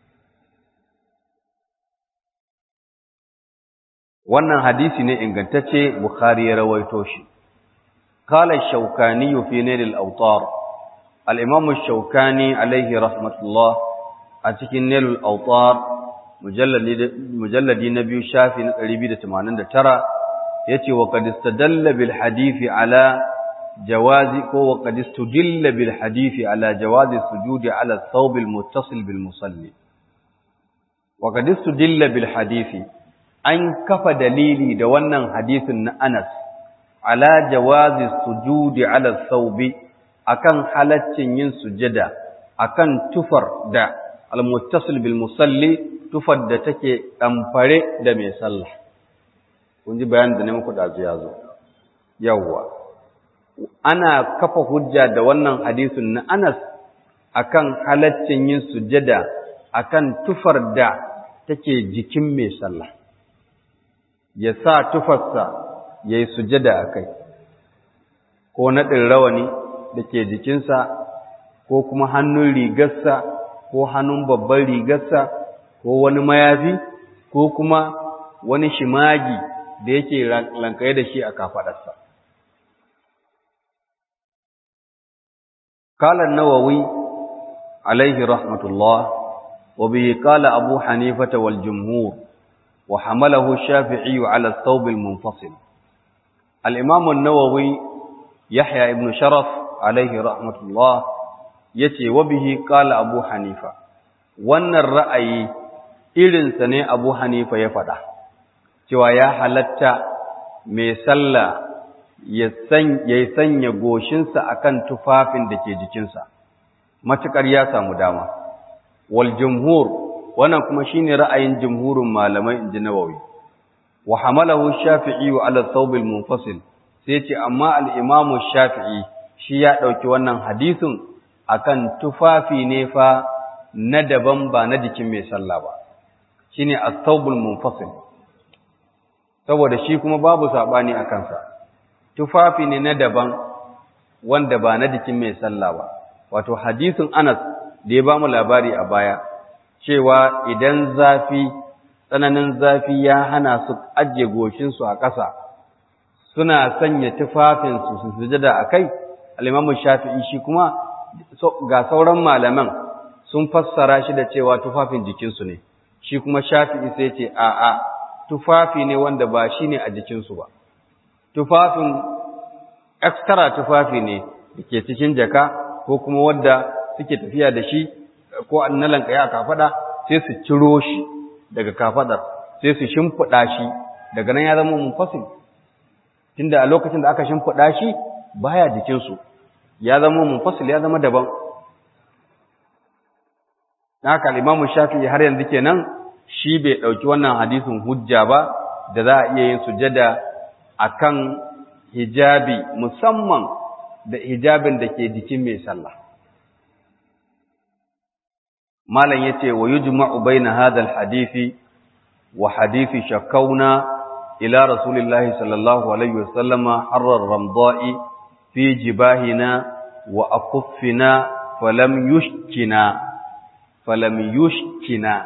wannan hadisi ne ingantacce bukhari ya rawaito shi قال الشوكاني في نيل الأوطار الإمام الشوكاني عليه رحمة الله أتكي نيل الأوطار مجلد, مجلد نبي شافي نقريبي تمانين ترى يتي وقد استدل بالحديث على جواز وقد استدل بالحديث على جواز السجود على الثوب المتصل بالمصلي وقد استدل بالحديث أن كف دليلي دوانا حديث أنس ala jawazi sujudi ala thawbi akan halaccin yin sujada akan tufar da almuttasil bil musalli tufar da take damfare da mai sallah kun ji bayanin da ne muku da ya zo yawwa ana kafa hujja da wannan hadisin na Anas akan halaccin yin sujada akan tufar da take jikin mai sallah ya sa tufarsa ya yi sujada a kai, ko naɗin rawani da ke jikinsa, ko kuma hannun rigarsa, ko hannun babban rigarsa, ko wani mayafi, ko kuma wani shimagi da yake lankaye da shi a kafaɗarsa. قال النووي عليه رحمة الله وبه قال أبو حنيفة والجمهور وحمله الشافعي على الثوب المنفصل الإمام النووي يحيى ابن شرف عليه رحمة الله يتي وبه قال أبو حنيفة وأن الرأي إذن سنة أبو حنيفة يفضح cewa ya halatta mai sallah ya sanya goshinsa akan tufafin da ke jikinsa matuƙar ya samu dama wal jumhur wannan kuma shine ra'ayin jumhurin malamai inji nawawi wa hamalahu shafi'i ala thawb al munfasil sai ce amma al-imamu shafi'i shi ya dauki wannan hadisin akan tufafi ne fa na daban ba na jikin mai sallah ba shine as-thawb al munfasil saboda shi kuma babu sabani a kansa tufafi ne na daban wanda ba na jikin mai sallah ba wato hadisin Anas da ya bamu labari a baya cewa idan zafi tsananin zafi ya hana su ajiye goshinsu a ƙasa suna sanya tufafinsu su sujada a kai alimamu shafi'i shi kuma ga sauran malaman sun fassara shi da cewa tufafin jikinsu ne shi kuma shafi'i sai ce a'a tufafi ne wanda ba shi ne a jikinsu ba tufafin extra tufafi ne da ke cikin jaka ko kuma wadda suke tafiya da shi ko annalan kaya a kafada sai su ciro shi daga kafadar sai su shimfiɗa shi daga nan ya zama munfasil tunda a lokacin da aka shimfiɗa shi baya jikinsu ya zama munfasil ya zama daban haka al-Imam Shafi'i har yanzu kenan shi bai ɗauki wannan hadisin hujja ba da za a iya yin sujada akan hijabi musamman da hijabin da ke jikin mai sallah malam yace wa yujma'u baina hadha alhadisi wa hadisi shakauna ila rasulillahi sallallahu alaihi wasallama harrar ramda'i fi jibahina wa akuffina falam yushkina falam yushkina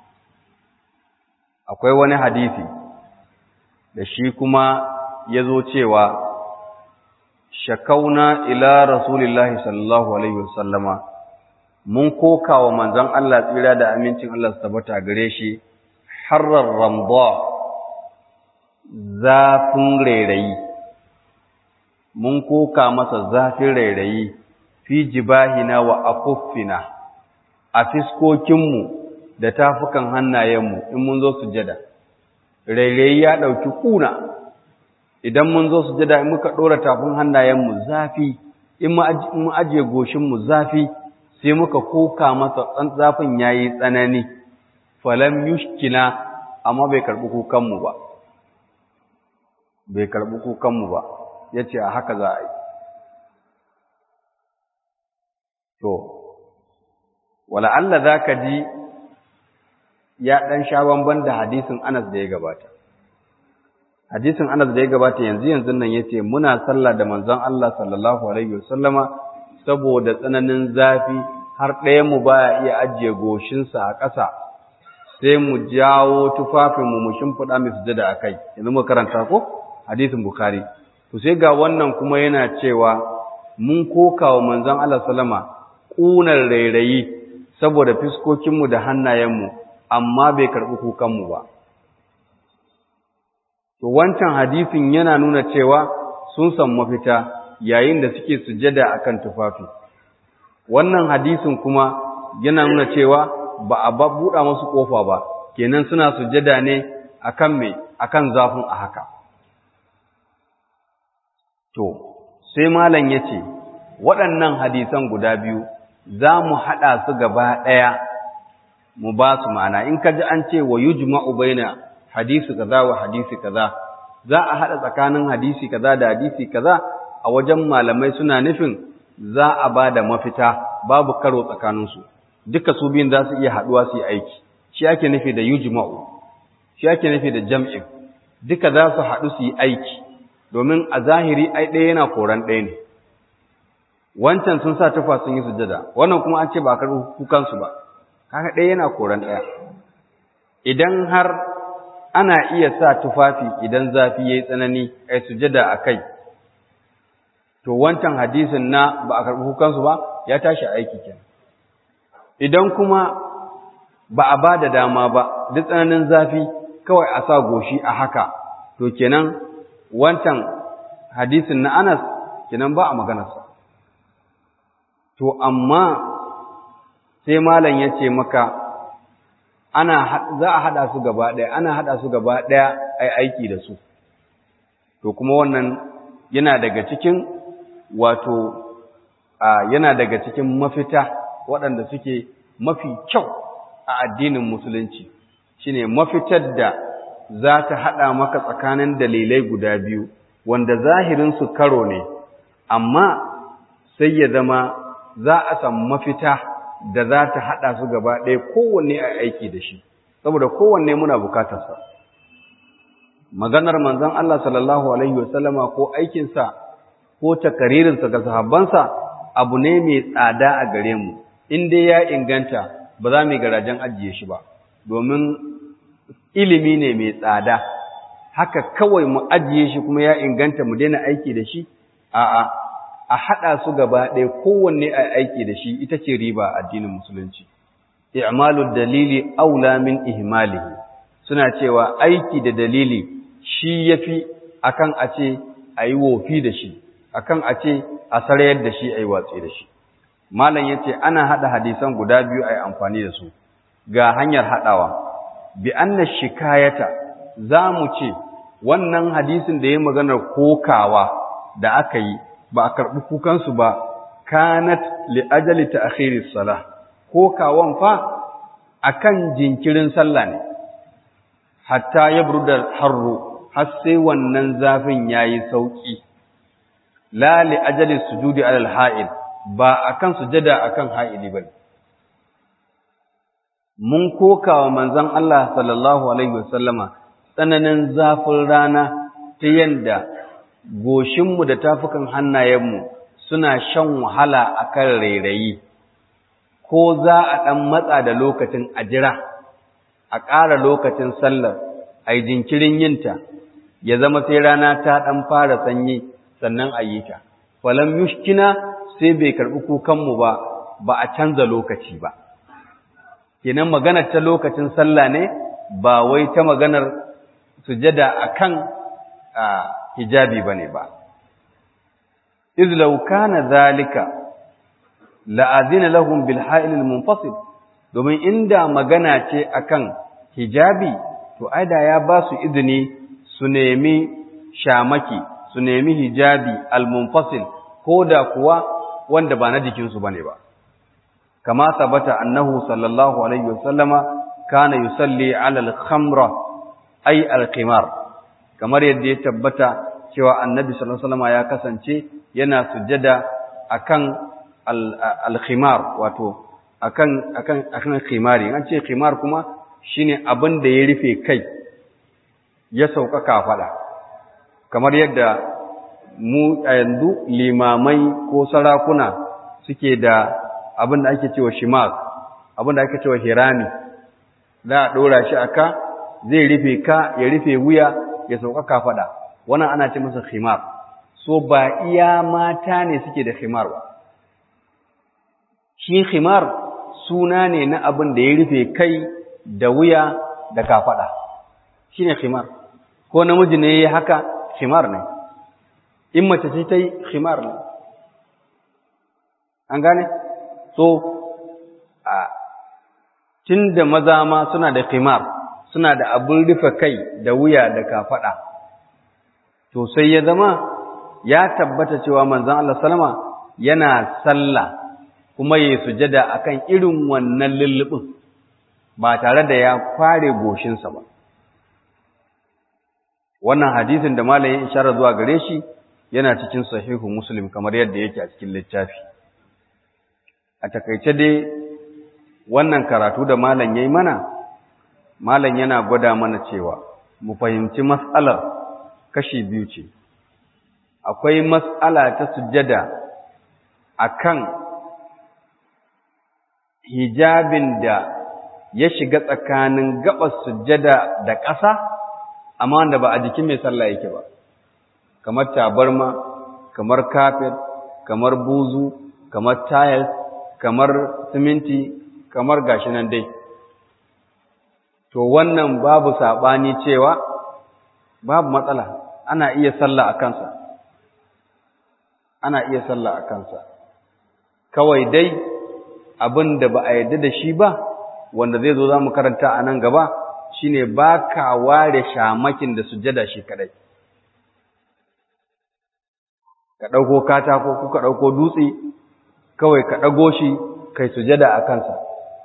akwai wani hadisi da shi kuma ya zo cewa shakauna ila rasulillahi sallallahu alaihi wasallama mun koka wa manzon Allah tsira da amincin Allah su tabbata gare shi harrar ramda zafin rairayi mun koka masa zafin rairayi fi jibahina wa akuffina a fiskokinmu da tafukan hannayenmu in mun zo sujada rairayi ya ɗauki ƙuna idan mun zo sujada in muka ɗora tafin hannayenmu zafi in mu ajiye goshinmu zafi sai muka koka masa zafin ya yi tsanani falam yushkina amma bai karɓi kukanmu ba bai karɓi kukanmu ba ya ce a haka za a yi to wala Allah za ka ji ya ɗan sha bamban da hadisin Anas da ya gabata hadisin Anas da ya gabata yanzu yanzu nan ya ce muna sallah da manzon Allah sallallahu alaihi wasallama saboda tsananin zafi har ɗayan mu baya iya ajiye goshinsa a ƙasa sai mu jawo tufafinmu mu shimfiɗa mai sujada a kai yanzu mu karanta ko hadisin bukhari to sai ga wannan kuma yana cewa mun koka wa manzon Allah sallama ƙunar rairayi saboda fiskokinmu da hannayenmu amma bai karɓi kukanmu ba to wancan hadisin yana nuna cewa sun san mafita yayin da suke sujada akan tufafi wannan hadisin kuma yana nuna cewa ba a buɗa musu ƙofa ba kenan suna sujada ne akan me akan zafin a haka to sai malam yace waɗannan hadisan guda biyu za mu haɗa su gaba ɗaya mu ba su ma'ana in ka ji an ce wa yujma'u baina hadisi kaza wa hadisi kaza za a haɗa tsakanin hadisi kaza da hadisi kaza a wajen malamai suna nufin za a ba da mafita babu karo tsakaninsu duka su biyun za su iya haɗuwa su yi aiki shi ake nufi da yujma'u shi ake nufi da jam'in duka za su haɗu su yi aiki domin a zahiri ai ɗaya yana koran ɗaya ne wancan sun sa tufa sun yi sujada wannan kuma an ce ba a karɓi kukansu ba kaga ɗaya yana koran ɗaya idan har ana iya sa tufafi idan zafi ya yi tsanani a sujada a kai to wancan hadisin na ba a karɓi kukansu ba ya tashi aiki kenan idan kuma ba a ba da dama ba duk tsananin zafi kawai a sa goshi a haka to kenan wancan hadisin na Anas kenan ba a maganarsa to amma sai malam ya ce maka ana za a hada su gaba ɗaya ana hada su gaba ɗaya ai aiki da su to kuma wannan yana daga cikin wato yana daga cikin mafita waɗanda suke mafi kyau a addinin musulunci shine mafitar da za ta haɗa maka tsakanin dalilai guda biyu wanda zahirinsu karo ne amma sai ya zama za a samu mafita da za ta haɗa su gaba ɗaya kowanne a aiki da shi saboda kowanne muna bukatarsa maganar manzon Allah sallallahu alaihi wasallama ko aikinsa ko takaririnsa ga sahabbansa abu ne mai tsada a gare mu in dai ya inganta ba za mu garajen ajiye shi ba domin ilimi ne mai tsada haka kawai mu ajiye shi kuma ya inganta mu daina aiki da shi a'a a haɗa su gaba ɗaya kowanne a aiki da shi ita ce riba addinin musulunci i'malud dalili aula min ihmalihi suna cewa aiki da dalili shi yafi akan a ce ayi wofi da shi akan a ce a sarayar da shi ayi watsi da shi malam yace ana hada hadisan guda biyu ayi amfani da su ga hanyar hadawa bi anna shikayata zamu ce wannan hadisin da ya maganar kokawa da aka yi ba a karbi kukan su ba kanat li ajali ta'khiri salah kokawan fa akan jinkirin sallah ne hatta yabruda harru har sai wannan zafin yayi sauki la li ajali sujudi alal ha'il ba akan sujada akan ha'ili bane mun kokawa manzon Allah sallallahu alaihi wasallama tsananin zafin rana ta yanda goshinmu da tafukan hannayenmu suna shan wahala akan rairayi ko za a ɗan matsa da lokacin ajira a ƙara lokacin sallar a yi jinkirin yinta ya zama sai rana ta ɗan fara sanyi sannan a yi ta falam yushkina sai bai karɓi kukanmu ba ba a canza lokaci ba kenan maganar ta lokacin sallah ne ba wai ta maganar sujada akan hijabi bane ba iz law kana zalika la'azina lahum bil ha'il al munfasil domin inda magana ce akan hijabi to aida ya ba su izini su nemi shamaki su nemi hijabi al munfasil koda kuwa wanda ba na jikinsu bane ba kama sabata annahu sallallahu alaihi wasallama kana yusalli ala al khamra ay al qimar kamar yadda ya tabbata cewa annabi sallallahu alaihi wasallama ya kasance yana sujjada akan al-khimar wato akan akan akan khimari an ce khimar kuma shine abin da ya rufe kai ya sauka kafada kamar yadda mu a yanzu limamai ko sarakuna suke da abin da ake cewa shimaz abin da ake cewa hirami za a dora shi aka zai rufe ka ya rufe wuya ya sauka kafada wannan ana ce masa khimar so ba iya mata ne suke da khimar ba shi khimar suna ne na abin da ya rufe kai da wuya da kafada shine khimar ko namiji ne yayi haka khimar ne in mace ce ta yi khimar ne an gane so a tunda maza ma suna da khimar suna da abin rufe kai da wuya da kafada to sai ya zama ya tabbata cewa manzon Allah sallama yana sallah kuma yayi sujada akan irin wannan lullubin ba tare da ya kware goshinsa ba wannan hadisin da malamin isharar zuwa gare shi yana cikin sahihu muslim kamar yadda yake a cikin littafi a takaice dai wannan karatu da malam yayi mana malam yana gwada mana cewa mu fahimci mas'alar kashi biyu ce akwai mas'ala ta sujjada akan hijabin da ya shiga tsakanin gabas sujjada da ƙasa amma wanda ba a jikin mai sallah yake ba kamar tabarma kamar kafet kamar buzu kamar tiles kamar siminti kamar gashi nan dai to wannan babu saɓani cewa babu matsala ana iya sallah a kansa ana iya sallah a kansa kawai dai abin da ba a yarda da shi ba wanda zai zo za mu karanta a nan gaba shine ba ka ware shamakin da sujada shi kadai ka ɗauko katako ko ka ɗauko dutse kawai ka ɗago shi kai sujada a kansa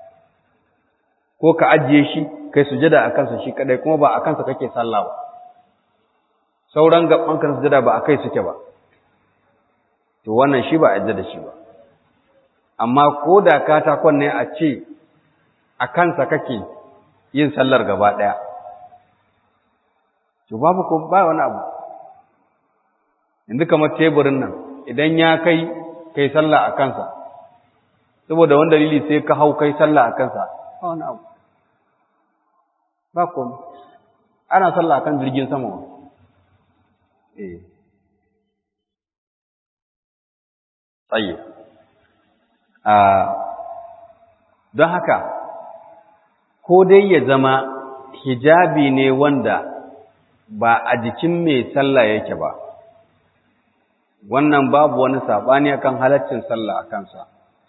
ko ka ajiye shi kai sujada a kansa shi kadai kuma ba a kansa kake sallah ba sauran gaban kan sujada ba a kai suke ba to wannan shi ba a yadda da shi ba amma ko da katakon ne a ce a kansa kake yin sallar gaba ɗaya to babu ko ba wani abu yanzu kamar teburin nan idan ya kai kai sallah a kansa saboda wani dalili sai ka hau kai sallah a kansa ba wani abu ba komai ana sallah a kan jirgin sama wa eh tsaye don haka ko dai ya zama hijabi ne wanda ba a jikin mai sallah yake ba wannan babu wani saɓani akan halaccin sallah a kansa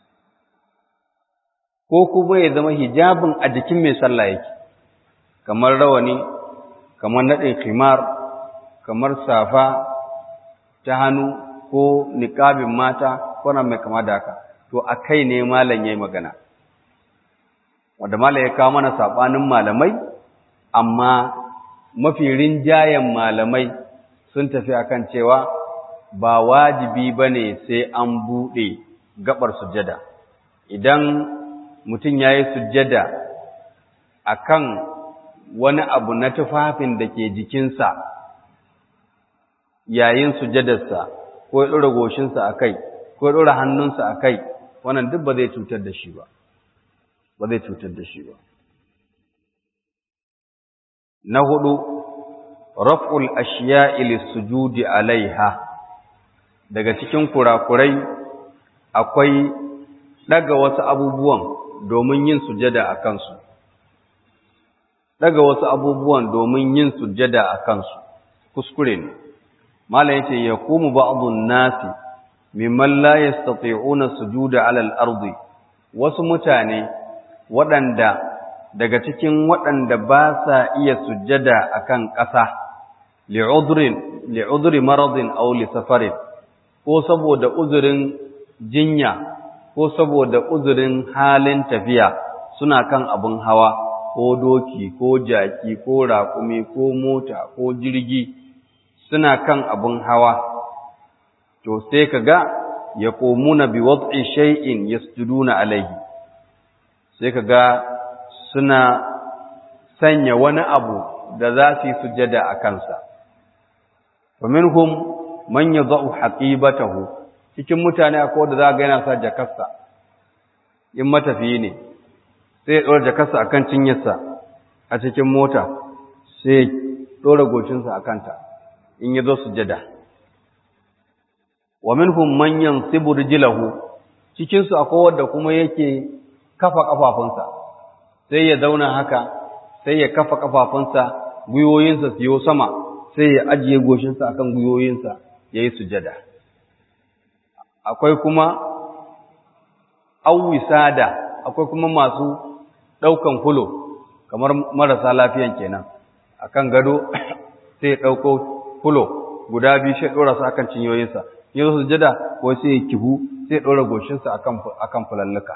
ko kuma ya zama hijabin a jikin mai sallah yake kamar rawani kamar naɗin khimar kamar safa ta hannu ko niƙabin mata ko mai kama da haka to a kai ne malam ya yi magana wanda malam ya kawo mana saɓanin malamai amma mafi rinjayen malamai sun tafi akan cewa ba wajibi ba ne sai an buɗe gabar sujjada idan mutum ya yi sujjada a kan wani abu na tufafin da ke jikinsa yayin sujjadarsa ko ya ɗora goshinsa a kai ko ya ɗora hannunsa a kai wannan duk ba zai cutar da shi ba ba zai cutar da shi ba na hudu raf'ul ashiya'i lis-sujudi alaiha daga cikin kurakurai akwai daga wasu abubuwan domin yin sujada a kansu daga wasu abubuwan domin yin sujjada a kansu kuskure ne malam yace yaqumu ba'dun nasi mimman la yastati'una sujuda 'ala al-ardi wasu mutane waɗanda daga cikin waɗanda ba sa iya sujjada akan ƙasa li'udrin li'udri maradin aw li safarin ko saboda uzurin jinya ko saboda uzurin halin tafiya suna kan abun hawa ko doki ko jaki ko raƙumi ko mota ko jirgi suna kan abun hawa to sai kaga yaqumuna bi wad'i shay'in yasjuduna alayhi sai kaga suna sanya wani abu da za su yi sujada a kansa wa minhum man yad'u haqibatahu cikin mutane akwai wanda za ga yana sa jakarsa in matafiyi ne sai ya ɗora jakarsa a kan cinyarsa a cikin mota sai ya ɗora gocinsa a kanta in ya zo sujada wa minhum man yansibu rijlahu cikin su akwai wanda kuma yake kafa kafafunsa sai ya zauna haka sai ya kafa kafafunsa gwiwoyinsa su yi sama sai ya ajiye goshinsa akan gwiwoyinsa yayi sujada akwai kuma awisada akwai kuma masu ɗaukan fulo kamar marasa lafiyan kenan akan gado sai ya ɗauko fulo guda biyu sai ɗora su akan cinyoyinsa ya zo sujada ko sai ya kihu sai ya ɗora goshinsa akan akan fulalluka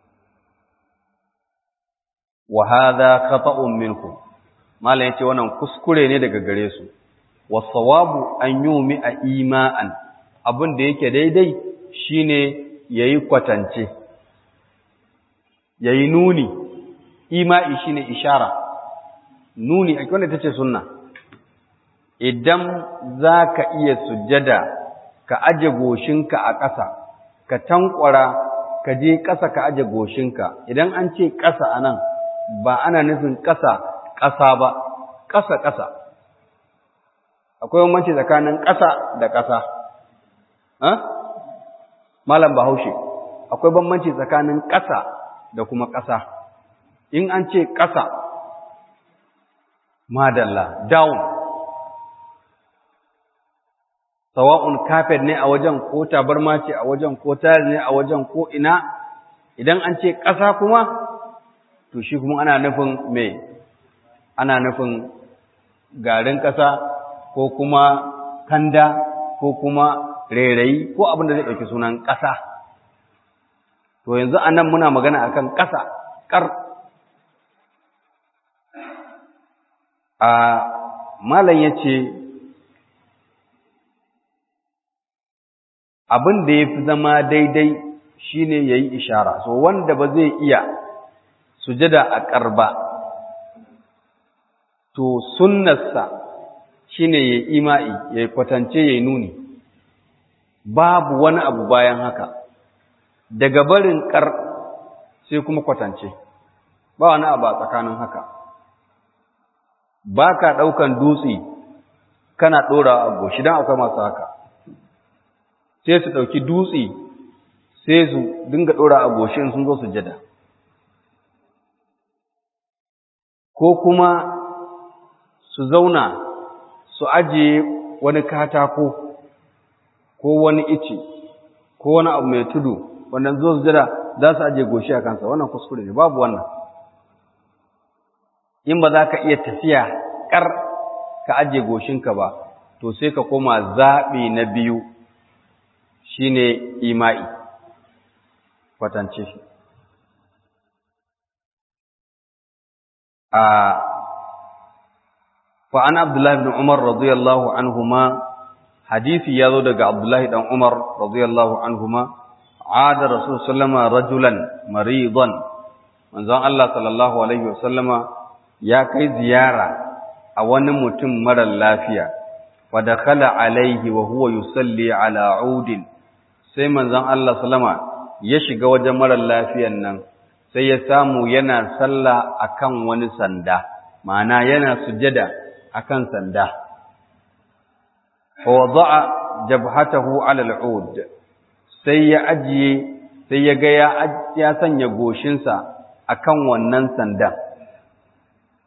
wa hadha khata'un minkum malam yace wannan kuskure ne daga gare su wasawabu an yumi a ima'an abin da yake daidai shine yayi kwatance yayi nuni ima'i shine ishara nuni a wanda tace sunna idan zaka iya sujjada ka aje goshinka a ƙasa ka tankwara ka je ƙasa ka aje goshinka idan an ce ƙasa anan ba ana nufin ƙasa ƙasa ba ƙasa ƙasa akwai bambanci tsakanin ƙasa da ƙasa malam bahaushe akwai bambanci tsakanin ƙasa da kuma ƙasa in an ce ƙasa madalla down sawa'un kafet ne a wajen ko tabarma ce a wajen ko tayar ne a wajen ko ina idan an ce ƙasa kuma to shi kuma ana nufin me ana nufin garin ƙasa ko kuma kanda ko kuma rairayi ko abin da zai ɗauki sunan ƙasa to yanzu a nan muna magana akan ƙasa ƙar a malam ya ce abin da ya fi zama daidai shine ya yi ishara so wanda ba zai iya sujada a ƙarba to sunnarsa shine ya ima'i ya kwatance ya nuni babu wani abu bayan haka daga barin ƙar sai kuma kwatance ba wani abu a tsakanin haka ba ka ɗaukan dutse kana ɗora a goshi don akwai masu haka sai su ɗauki dutse sai su dinga ɗora a goshi sun zo su jada ko kuma su zauna su ajiye wani katako ko wani ice ko wani abu mai tudu wannan zo su jada za su ajiye goshi a kansa wannan kuskure ne babu wannan in ba za ka iya tafiya ƙar ka ajiye goshinka ba to sai ka koma zaɓi na biyu shine ima'i kwatance shi a fa'an abdullahi bin umar radiyallahu anhuma hadisi ya zo daga abdullahi dan umar radiyallahu anhuma عاد رسول صلى الله عليه وسلم رجلا مريضا manzon Allah sallallahu alaihi wasallama ya kai ziyara a wani mutum marar lafiya wa dakhala alaihi wa huwa yusalli ala udin sai manzon Allah sallama ya shiga wajen marar lafiyan nan sai ya samu yana sallah akan wani sanda ma'ana yana sujada akan sanda wa wada'a jabhatahu ala al'ud sai ya ajiye sai ya ga ya sanya goshinsa akan wannan sandan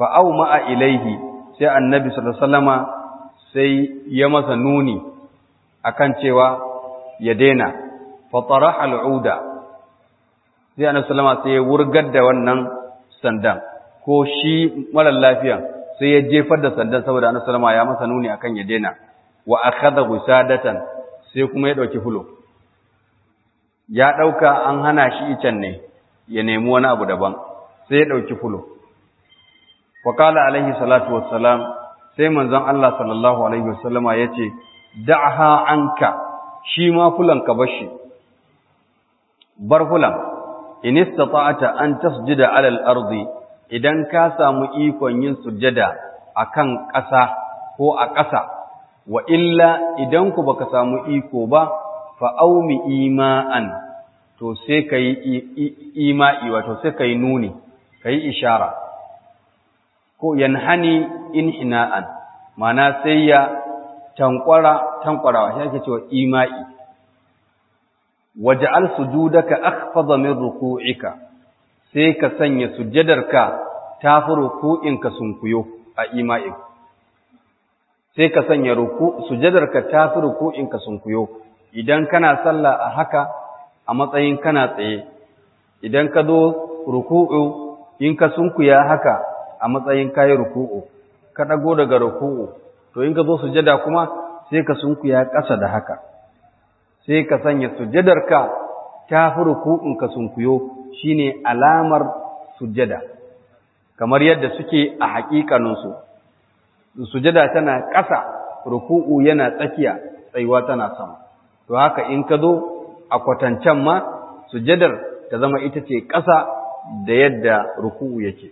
fa ma'a ilaihi sai annabi sallallahu alaihi wasallama sai ya masa nuni akan cewa ya daina fa taraha al'uda sai annabi sallama sai ya wurgar da wannan sandan ko shi mara lafiya sai ya jefar da sandan saboda annabi sallama ya masa nuni akan ya daina wa akhadha gusadatan sai kuma ya dauki fulo ya dauka an hana shi icen ne ya nemi wani abu daban sai ya dauki fulo wa qala alaihi salatu wassalam sai manzon Allah sallallahu alaihi wasallama yace da'ha anka shi ma fulan ka bashi bar fulan in istata'ta an tasjuda 'ala al-ardi idan ka samu ikon yin sujjada akan ƙasa ko a ƙasa wa illa idan ku baka samu iko ba fa aumi ima'an to sai kai ima'i wato sai kai nuni kai ishara ko yanhani inhina'an mana sai ya tankwara tankwarawa shi ake cewa ima'i waj'al sujudaka akhfadha min ruku'ika sai ka sanya sujjadarka tafi ruku'inka sunkuyo a ima'in sai ka sanya ruku sujjadarka tafi ruku'inka sunkuyo idan kana sallah a haka a matsayin kana tsaye idan ka zo ruku'u in ka sunkuya haka a matsayin kayi ruku'u ka dago daga ruku'u to in ka zo sujjada kuma sai ka sunkuya ƙasa da haka sai ka sanya sujjadarka ta fi ruku'unka sunkuyo shine alamar sujjada kamar yadda suke a haƙiƙaninsu sujjada tana ƙasa ruku'u yana tsakiya tsayuwa tana sama to haka in ka zo a kwatancan ma sujjadar ta zama ita ce ƙasa da yadda ruku'u yake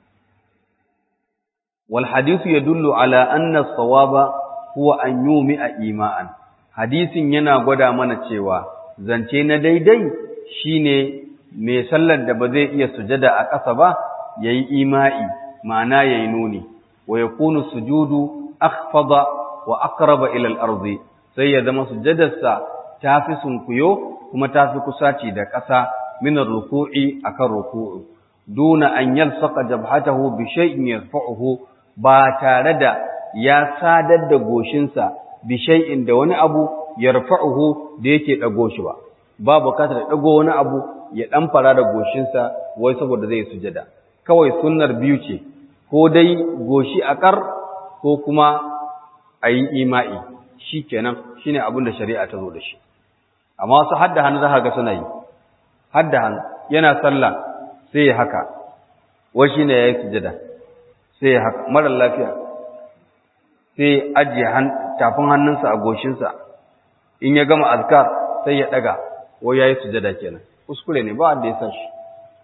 wal hadithu yadullu ala anna as-sawaba huwa an yumi'a ima'an hadisin yana gwada mana cewa zance na daidai shine mai sallar da ba zai iya sujada a ƙasa ba yayi ima'i ma'ana yayi nuni wa yakunu sujudu akhfada wa aqraba ila al-ardi sai ya zama sujadarsa tafi sunkuyo kuma tafi kusaci da ƙasa min ar-ruku'i akan ruku'u duna an yalsaqa jabhatahu bi shay'in yarfa'uhu ba tare da ya sadar da goshinsa bishai'in da wani abu ya rafa'uhu da yake ɗago shi ba, ba bukatar ɗago wani abu ya ɗan fara da goshinsa wai saboda zai sujada. Kawai sunnar biyu ce, ko dai goshi a ƙar ko kuma a yi ima'i, shi kenan shi ne abin da shari'a ta zo da shi. Amma wasu hadda hannu za ga suna yi, hadda hannu yana sallah sai ya haka, wai shi ne ya yi sujada, sai ya haka, marar lafiya, sai ajiye tafin hannunsa a goshinsa in ya gama azkar sai ya daga ko yayi sujada kenan kuskure ne ba wanda ya san shi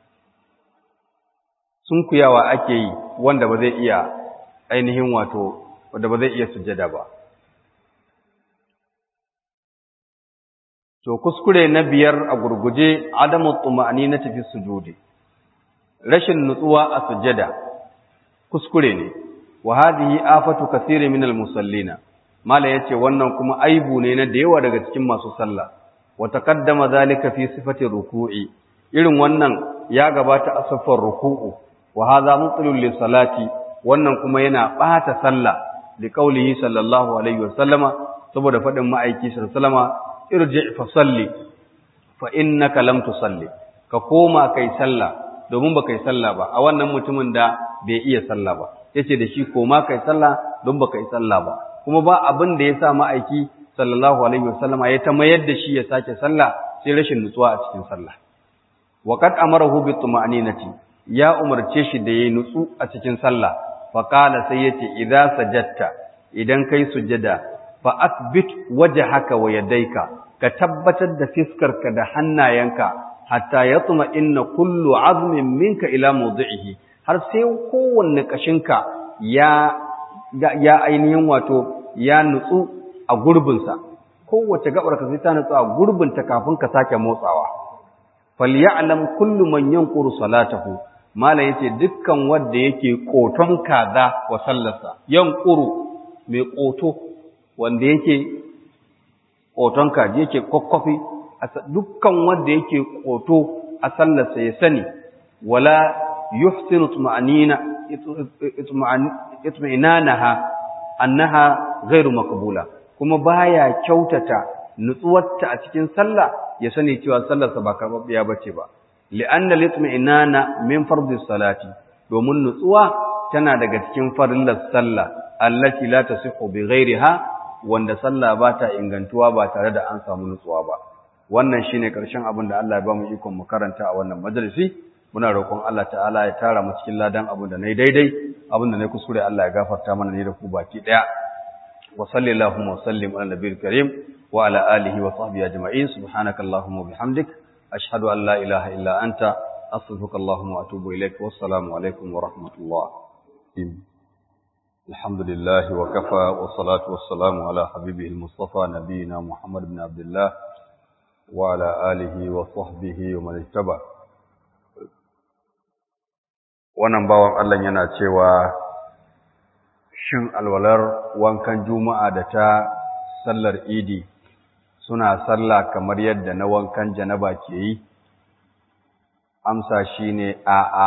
sun kuyawa ake yi wanda ba zai iya ainihin wato wanda ba zai iya sujada ba to kuskure na biyar a gurguje adamu tuma'ani na tafi sujudi rashin nutsuwa a sujada kuskure ne wa hadhihi afatu kaseerin min al-musallina mala yace wannan kuma aibu ne na da yawa daga cikin masu sallah wa taqaddama zalika fi sifati ruku'i irin wannan ya gabata a safar ruku'u wa hadha mutlul li salati wannan kuma yana bata sallah li qaulihi sallallahu alaihi wa sallama saboda fadin ma'aiki sallallahu alaihi wa sallama irji fa salli fa innaka lam tusalli ka koma kai sallah domin ba kai sallah ba a wannan mutumin da bai iya sallah ba yace da shi koma kai sallah don baka yi sallah ba kuma ba abin da ya sa ma'aiki sallallahu alaihi wasallama ya ta mayar da shi ya sake sallah sai rashin nutsuwa a cikin sallah wa qad amarahu bi tuma'ninati ya umarce shi da yayi nutsu a cikin sallah fa qala sai yace idza sajadta idan kai sujada fa athbit wajhaka wa yadayka ka tabbatar da fiskarka da hannayenka hatta yatma inna kullu azmin minka ila mawdi'ihi har sai kowanne kashinka ya ya ainihin wato ya nutsu a gurbinsa kowace gabar ka sai ta nutsu a gurbinta kafin ka sake motsawa falyalam kullu man yanquru salatahu malam yace dukkan wanda yake koton kaza wa sallarsa yanquru mai koto wanda yake koton kaji yake kokkofi dukkan wanda yake koto a sallarsa ya sani wala yuhsinu tuma'nina itmi'nanaha annaha ghairu maqbula kuma baya kyautata nutsuwarta a cikin sallah ya sani cewa sallarsa ba karbabbiya bace ba li'anna litmi'nana min fardhi salati domin nutsuwa tana daga cikin farillar sallah allati la tasihhu bi ghairiha wanda sallah ba ta ingantuwa ba tare da an samu nutsuwa ba wannan shine karshen abin da Allah ya ba mu ikon mu karanta a wannan majalisi muna roƙon Allah ta'ala ya tara mu cikin ladan abin da nayi daidai abin da nayi kuskure Allah ya gafarta mana ne da ku baki daya wa sallallahu wa sallim ala nabiyil karim wa ala alihi wa sahbihi ajma'in subhanakallahumma wa bihamdik ashhadu an la ilaha illa anta astaghfiruka allahumma wa atubu ilaik wassalamu alaikum wa rahmatullah الحمد لله وكفى والصلاة والسلام على حبيبه المصطفى نبينا محمد بن عبد الله وعلى آله وصحبه ومن اتبع wannan bawan Allah yana cewa shin alwalar wankan juma'a da ta sallar idi suna sallah kamar yadda na wankan janaba ke yi amsa shine a'a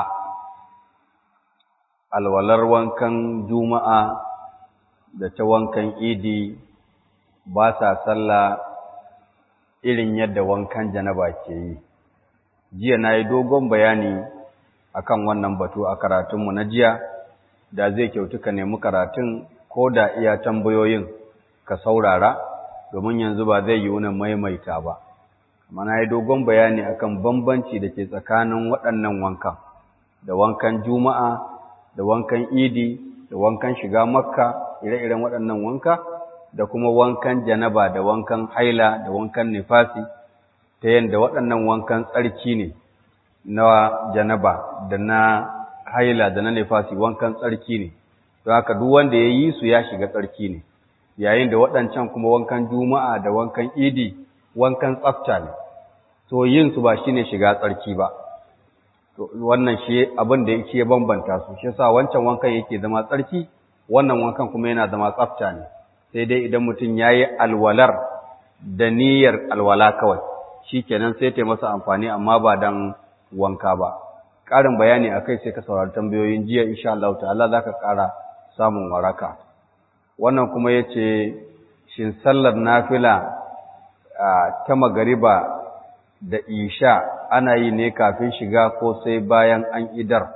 alwalar wankan juma'a da ta wankan idi ba sa sallah irin yadda wankan janaba ke yi jiya na yi dogon bayani akan wannan batu a karatunmu na jiya da zai kyautu ka nemi karatun ko da iya tambayoyin ka saurara domin yanzu ba zai yi wani maimaita ba amma na yi dogon bayani akan bambanci da ke tsakanin waɗannan wankan da wankan juma'a da wankan idi da wankan shiga makka ire-iren waɗannan wanka da kuma wankan janaba da wankan haila da wankan nifasi ta yadda waɗannan wankan tsarki ne na janaba da na haila da na nifasi wankan tsarki ne don haka duk wanda ya yi su ya shiga tsarki ne yayin da waɗancan kuma wankan juma'a da wankan idi wankan tsafta ne to yin su ba shine shiga tsarki ba to wannan shi abin da yake bambanta su shi yasa wancan wankan yake zama tsarki wannan wankan kuma yana zama tsafta ne sai dai idan mutum yayi alwalar da niyyar alwala kawai shikenan sai ta masa amfani amma ba dan wanka ba ƙarin bayani akai sai ka saurari tambayoyin jiya insha Allah ta'ala zaka ƙara samun waraka wannan kuma yace shin sallar nafila ta magariba da isha ana yi ne kafin shiga ko sai bayan an idar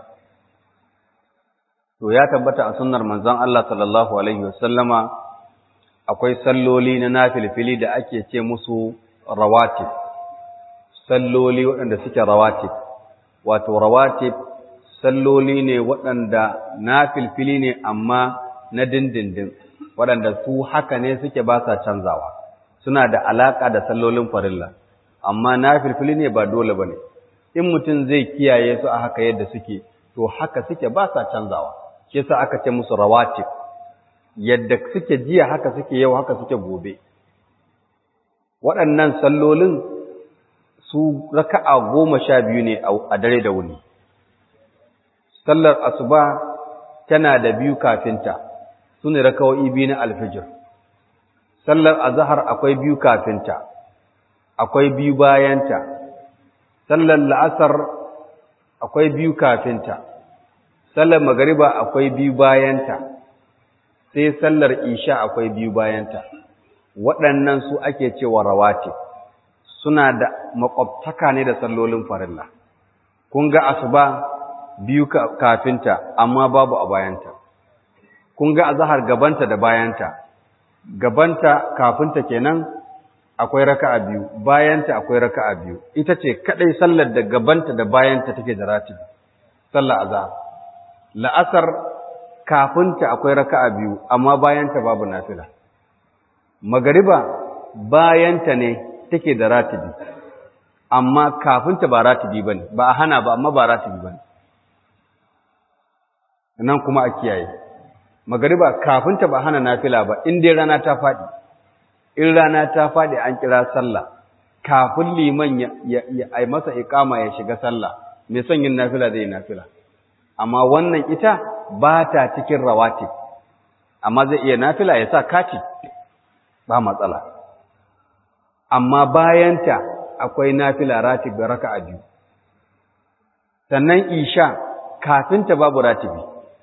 to ya tabbata a sunnar manzon Allah sallallahu alaihi wasallama akwai salloli na nafilfili da ake ce musu rawatib salloli waɗanda suke rawatib wato rawatib salloli ne waɗanda nafilfili ne amma na dindindin waɗanda su haka ne suke ba sa canzawa suna da alaƙa da sallolin farilla amma nafilfili ne ba dole ba ne in mutum zai kiyaye su a haka yadda suke to haka suke ba sa canzawa shi yasa aka ce musu rawatib yadda suke jiya haka suke yau haka suke gobe waɗannan sallolin su raka'a goma sha biyu ne a dare da wuni sallar asuba tana da biyu kafinta su ne raka'o'i biyu na alfijir sallar azahar akwai biyu kafinta akwai biyu bayanta sallar la'asar akwai biyu kafinta sallar magariba akwai biyu bayanta sai sallar isha akwai biyu bayanta waɗannan su ake cewa rawatib suna da makwabtaka ne da sallolin farilla kun ga asuba biyu kafinta amma babu a bayanta kun ga azhar gabanta da bayanta gabanta kafinta kenan akwai raka'a biyu bayanta akwai raka'a biyu ita ce kadai sallar da gabanta da bayanta take da ratibi sallar azhar la'asar kafinta akwai raka'a biyu amma bayanta babu nafila magariba bayanta ne take da ratibi amma kafinta ba ratibi bane ba a hana ba amma ba ratibi bane nan kuma a kiyaye magariba kafinta ba hana nafila ba in dai rana ta faɗi in rana ta faɗi an kira sallah kafin liman ya ya masa iqama ya shiga sallah mai son yin nafila zai yi nafila amma wannan ita ba ta cikin rawatib amma zai iya nafila ya sa kati ba matsala amma bayanta akwai nafila ratib da raka'a biyu sannan isha kafinta babu ratibi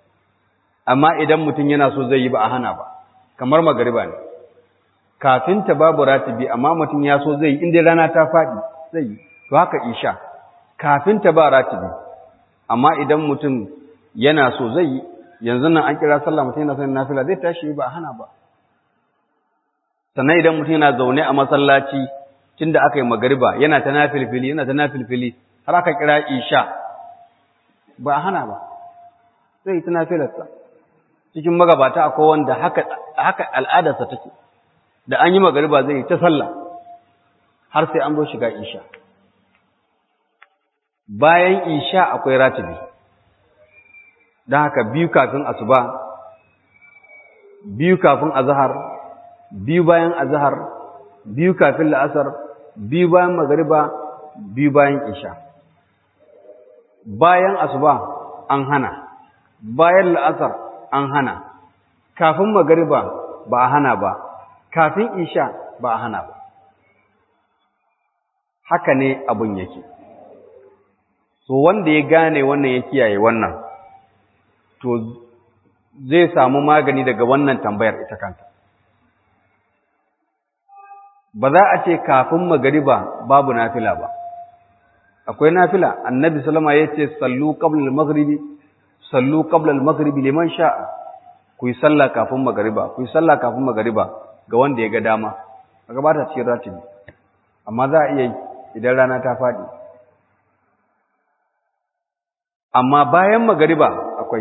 amma idan mutum yana so zai yi ba a hana ba kamar magariba ne kafin ta babu ratibi amma mutum ya so zai yi inda rana ta faɗi zai yi to haka isha kafin ta ba ratibi amma idan mutum yana so zai yi yanzu nan an kira sallah mutum yana son nafila zai tashi ba a hana ba sannan idan mutum yana zaune a masallaci tunda aka yi magariba yana ta nafilfili yana ta nafilfili har aka kira isha ba a hana ba zai yi ta nafilarsa cikin magabata akwai wanda haka haka al'adarsa take da an yi magariba zai yi ta sallah har sai an zo shiga isha bayan isha akwai ratibi don haka biyu kafin asuba biyu kafin azhar biyu bayan azhar biyu kafin la'asar biyu bayan magariba biyu bayan isha bayan asuba an hana bayan la'asar an hana kafin magariba ba a hana ba kafin isha ba a hana ba haka ne abun yake so wanda ya gane wannan ya kiyaye wannan to zai samu magani daga wannan tambayar ita kanta ba za a ce kafin magariba babu nafila ba akwai nafila annabi sallama ya ce sallu qabla al-maghribi sallu qabla al-maghribi liman sha'a ku yi sallah kafin magariba ku yi sallah kafin magariba ga wanda ya ga dama kaga ba ta cikin ratibi amma za a iya yi idan rana ta faɗi amma bayan magariba akwai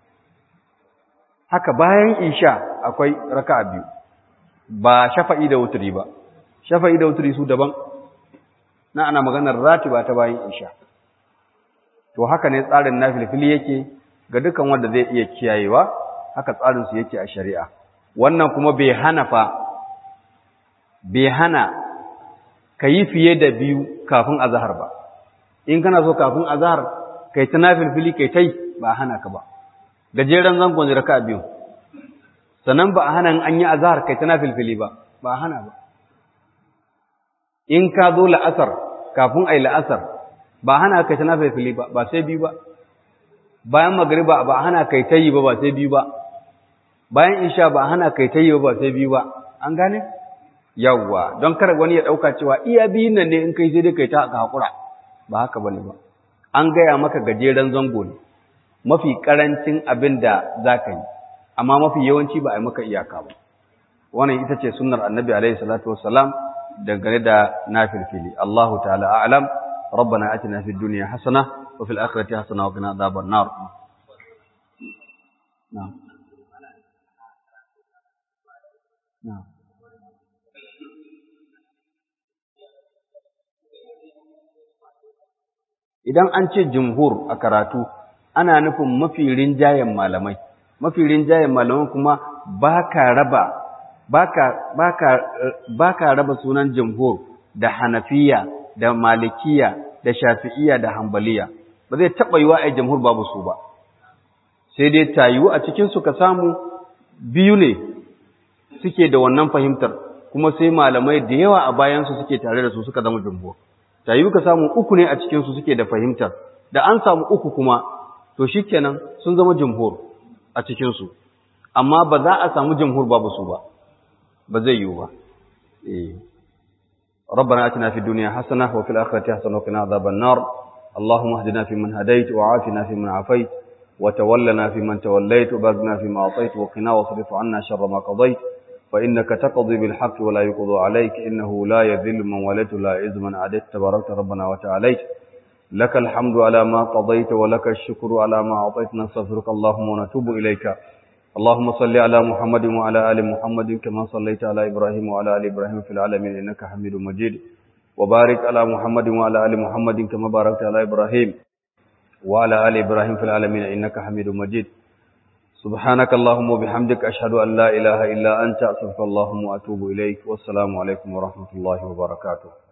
haka bayan isha akwai raka'a biyu ba shafa'i da wuturi ba shafa'i da wuturi su daban na ana maganar ratiba ta bayan isha to haka ne tsarin nafilfili yake ga dukan wanda zai iya kiyayewa haka tsarin su yake a shari'a wannan kuma bai hana fa bai hana kayi fiye da biyu kafin azhar ba in kana so kafin azhar kai ta nafilfili kai tai ba hana ka ba gajeren zangon raka'a biyu sannan ba a hana an yi azhar kai ta nafilfili ba ba hana ba in ka zo la'asar kafin ai la'asar ba hana kai ta nafilfili ba ba sai biyu ba bayan magriba ba hana kai ta yi ba ba sai biyu ba bayan isha ba hana kai ta yi ba ba sai biyu ba an gane yawwa don kar wani ya dauka cewa iya biyun nan ne in kai sai dai kai ta hakura ba haka bane ba an gaya maka gajeren zango ne mafi karancin abin da za ka yi amma mafi yawanci ba a yi maka iyaka ba wannan ita ce sunnar annabi alaihi salatu wassalam dangane da nafilfili Allahu ta'ala a'lam rabbana atina fid dunya hasana wa fil akhirati hasana wa qina adhaban nar na'am na'am idan an ce jumhur a karatu ana nufin mafi rinjayen malamai mafi rinjayen malamai kuma ba ka raba ba ka raba sunan jumhur da hanafiya da malikiya da shafi'iya da hambaliya ba zai taɓa yiwa a jumhur babu su ba sai dai tayiwu a cikinsu ka samu biyu ne suke da wannan fahimtar kuma sai malamai da yawa a bayansu suke tare da su suka zama jumhur tayiwu ka samu uku ne a cikinsu suke da fahimtar da an samu uku kuma to shikenan sun zama jumhur a cikinsu amma ba za a samu jumhur babu su ba ba zai yiwu ba eh ربنا آتنا في الدنيا حسنة وفي الآخرة حسنة وقنا عذاب النار اللهم اهدنا فيمن هديت وعافنا فيمن عافيت وتولنا فيمن توليت وبارنا فيما أعطيت وقنا واصرف عنا شر ما قضيت فإنك تقضي بالحق ولا يقضى عليك إنه لا يذل من وليت ولا يعز من عاديت تباركت ربنا وتعاليت لك الحمد على ما قضيت ولك الشكر على ما أعطيت نستغفرك اللهم ونتوب إليك اللهم صل على محمد وعلى آل محمد كما صليت على إبراهيم وعلى آل إبراهيم في العالمين إنك حميد مجيد وبارك على محمد وعلى آل محمد كما باركت على إبراهيم وعلى آل إبراهيم في العالمين إنك حميد مجيد سبحانك اللهم وبحمدك أشهد أن لا إله إلا أنت أستغفرك اللهم وأتوب إليك والسلام عليكم ورحمة الله وبركاته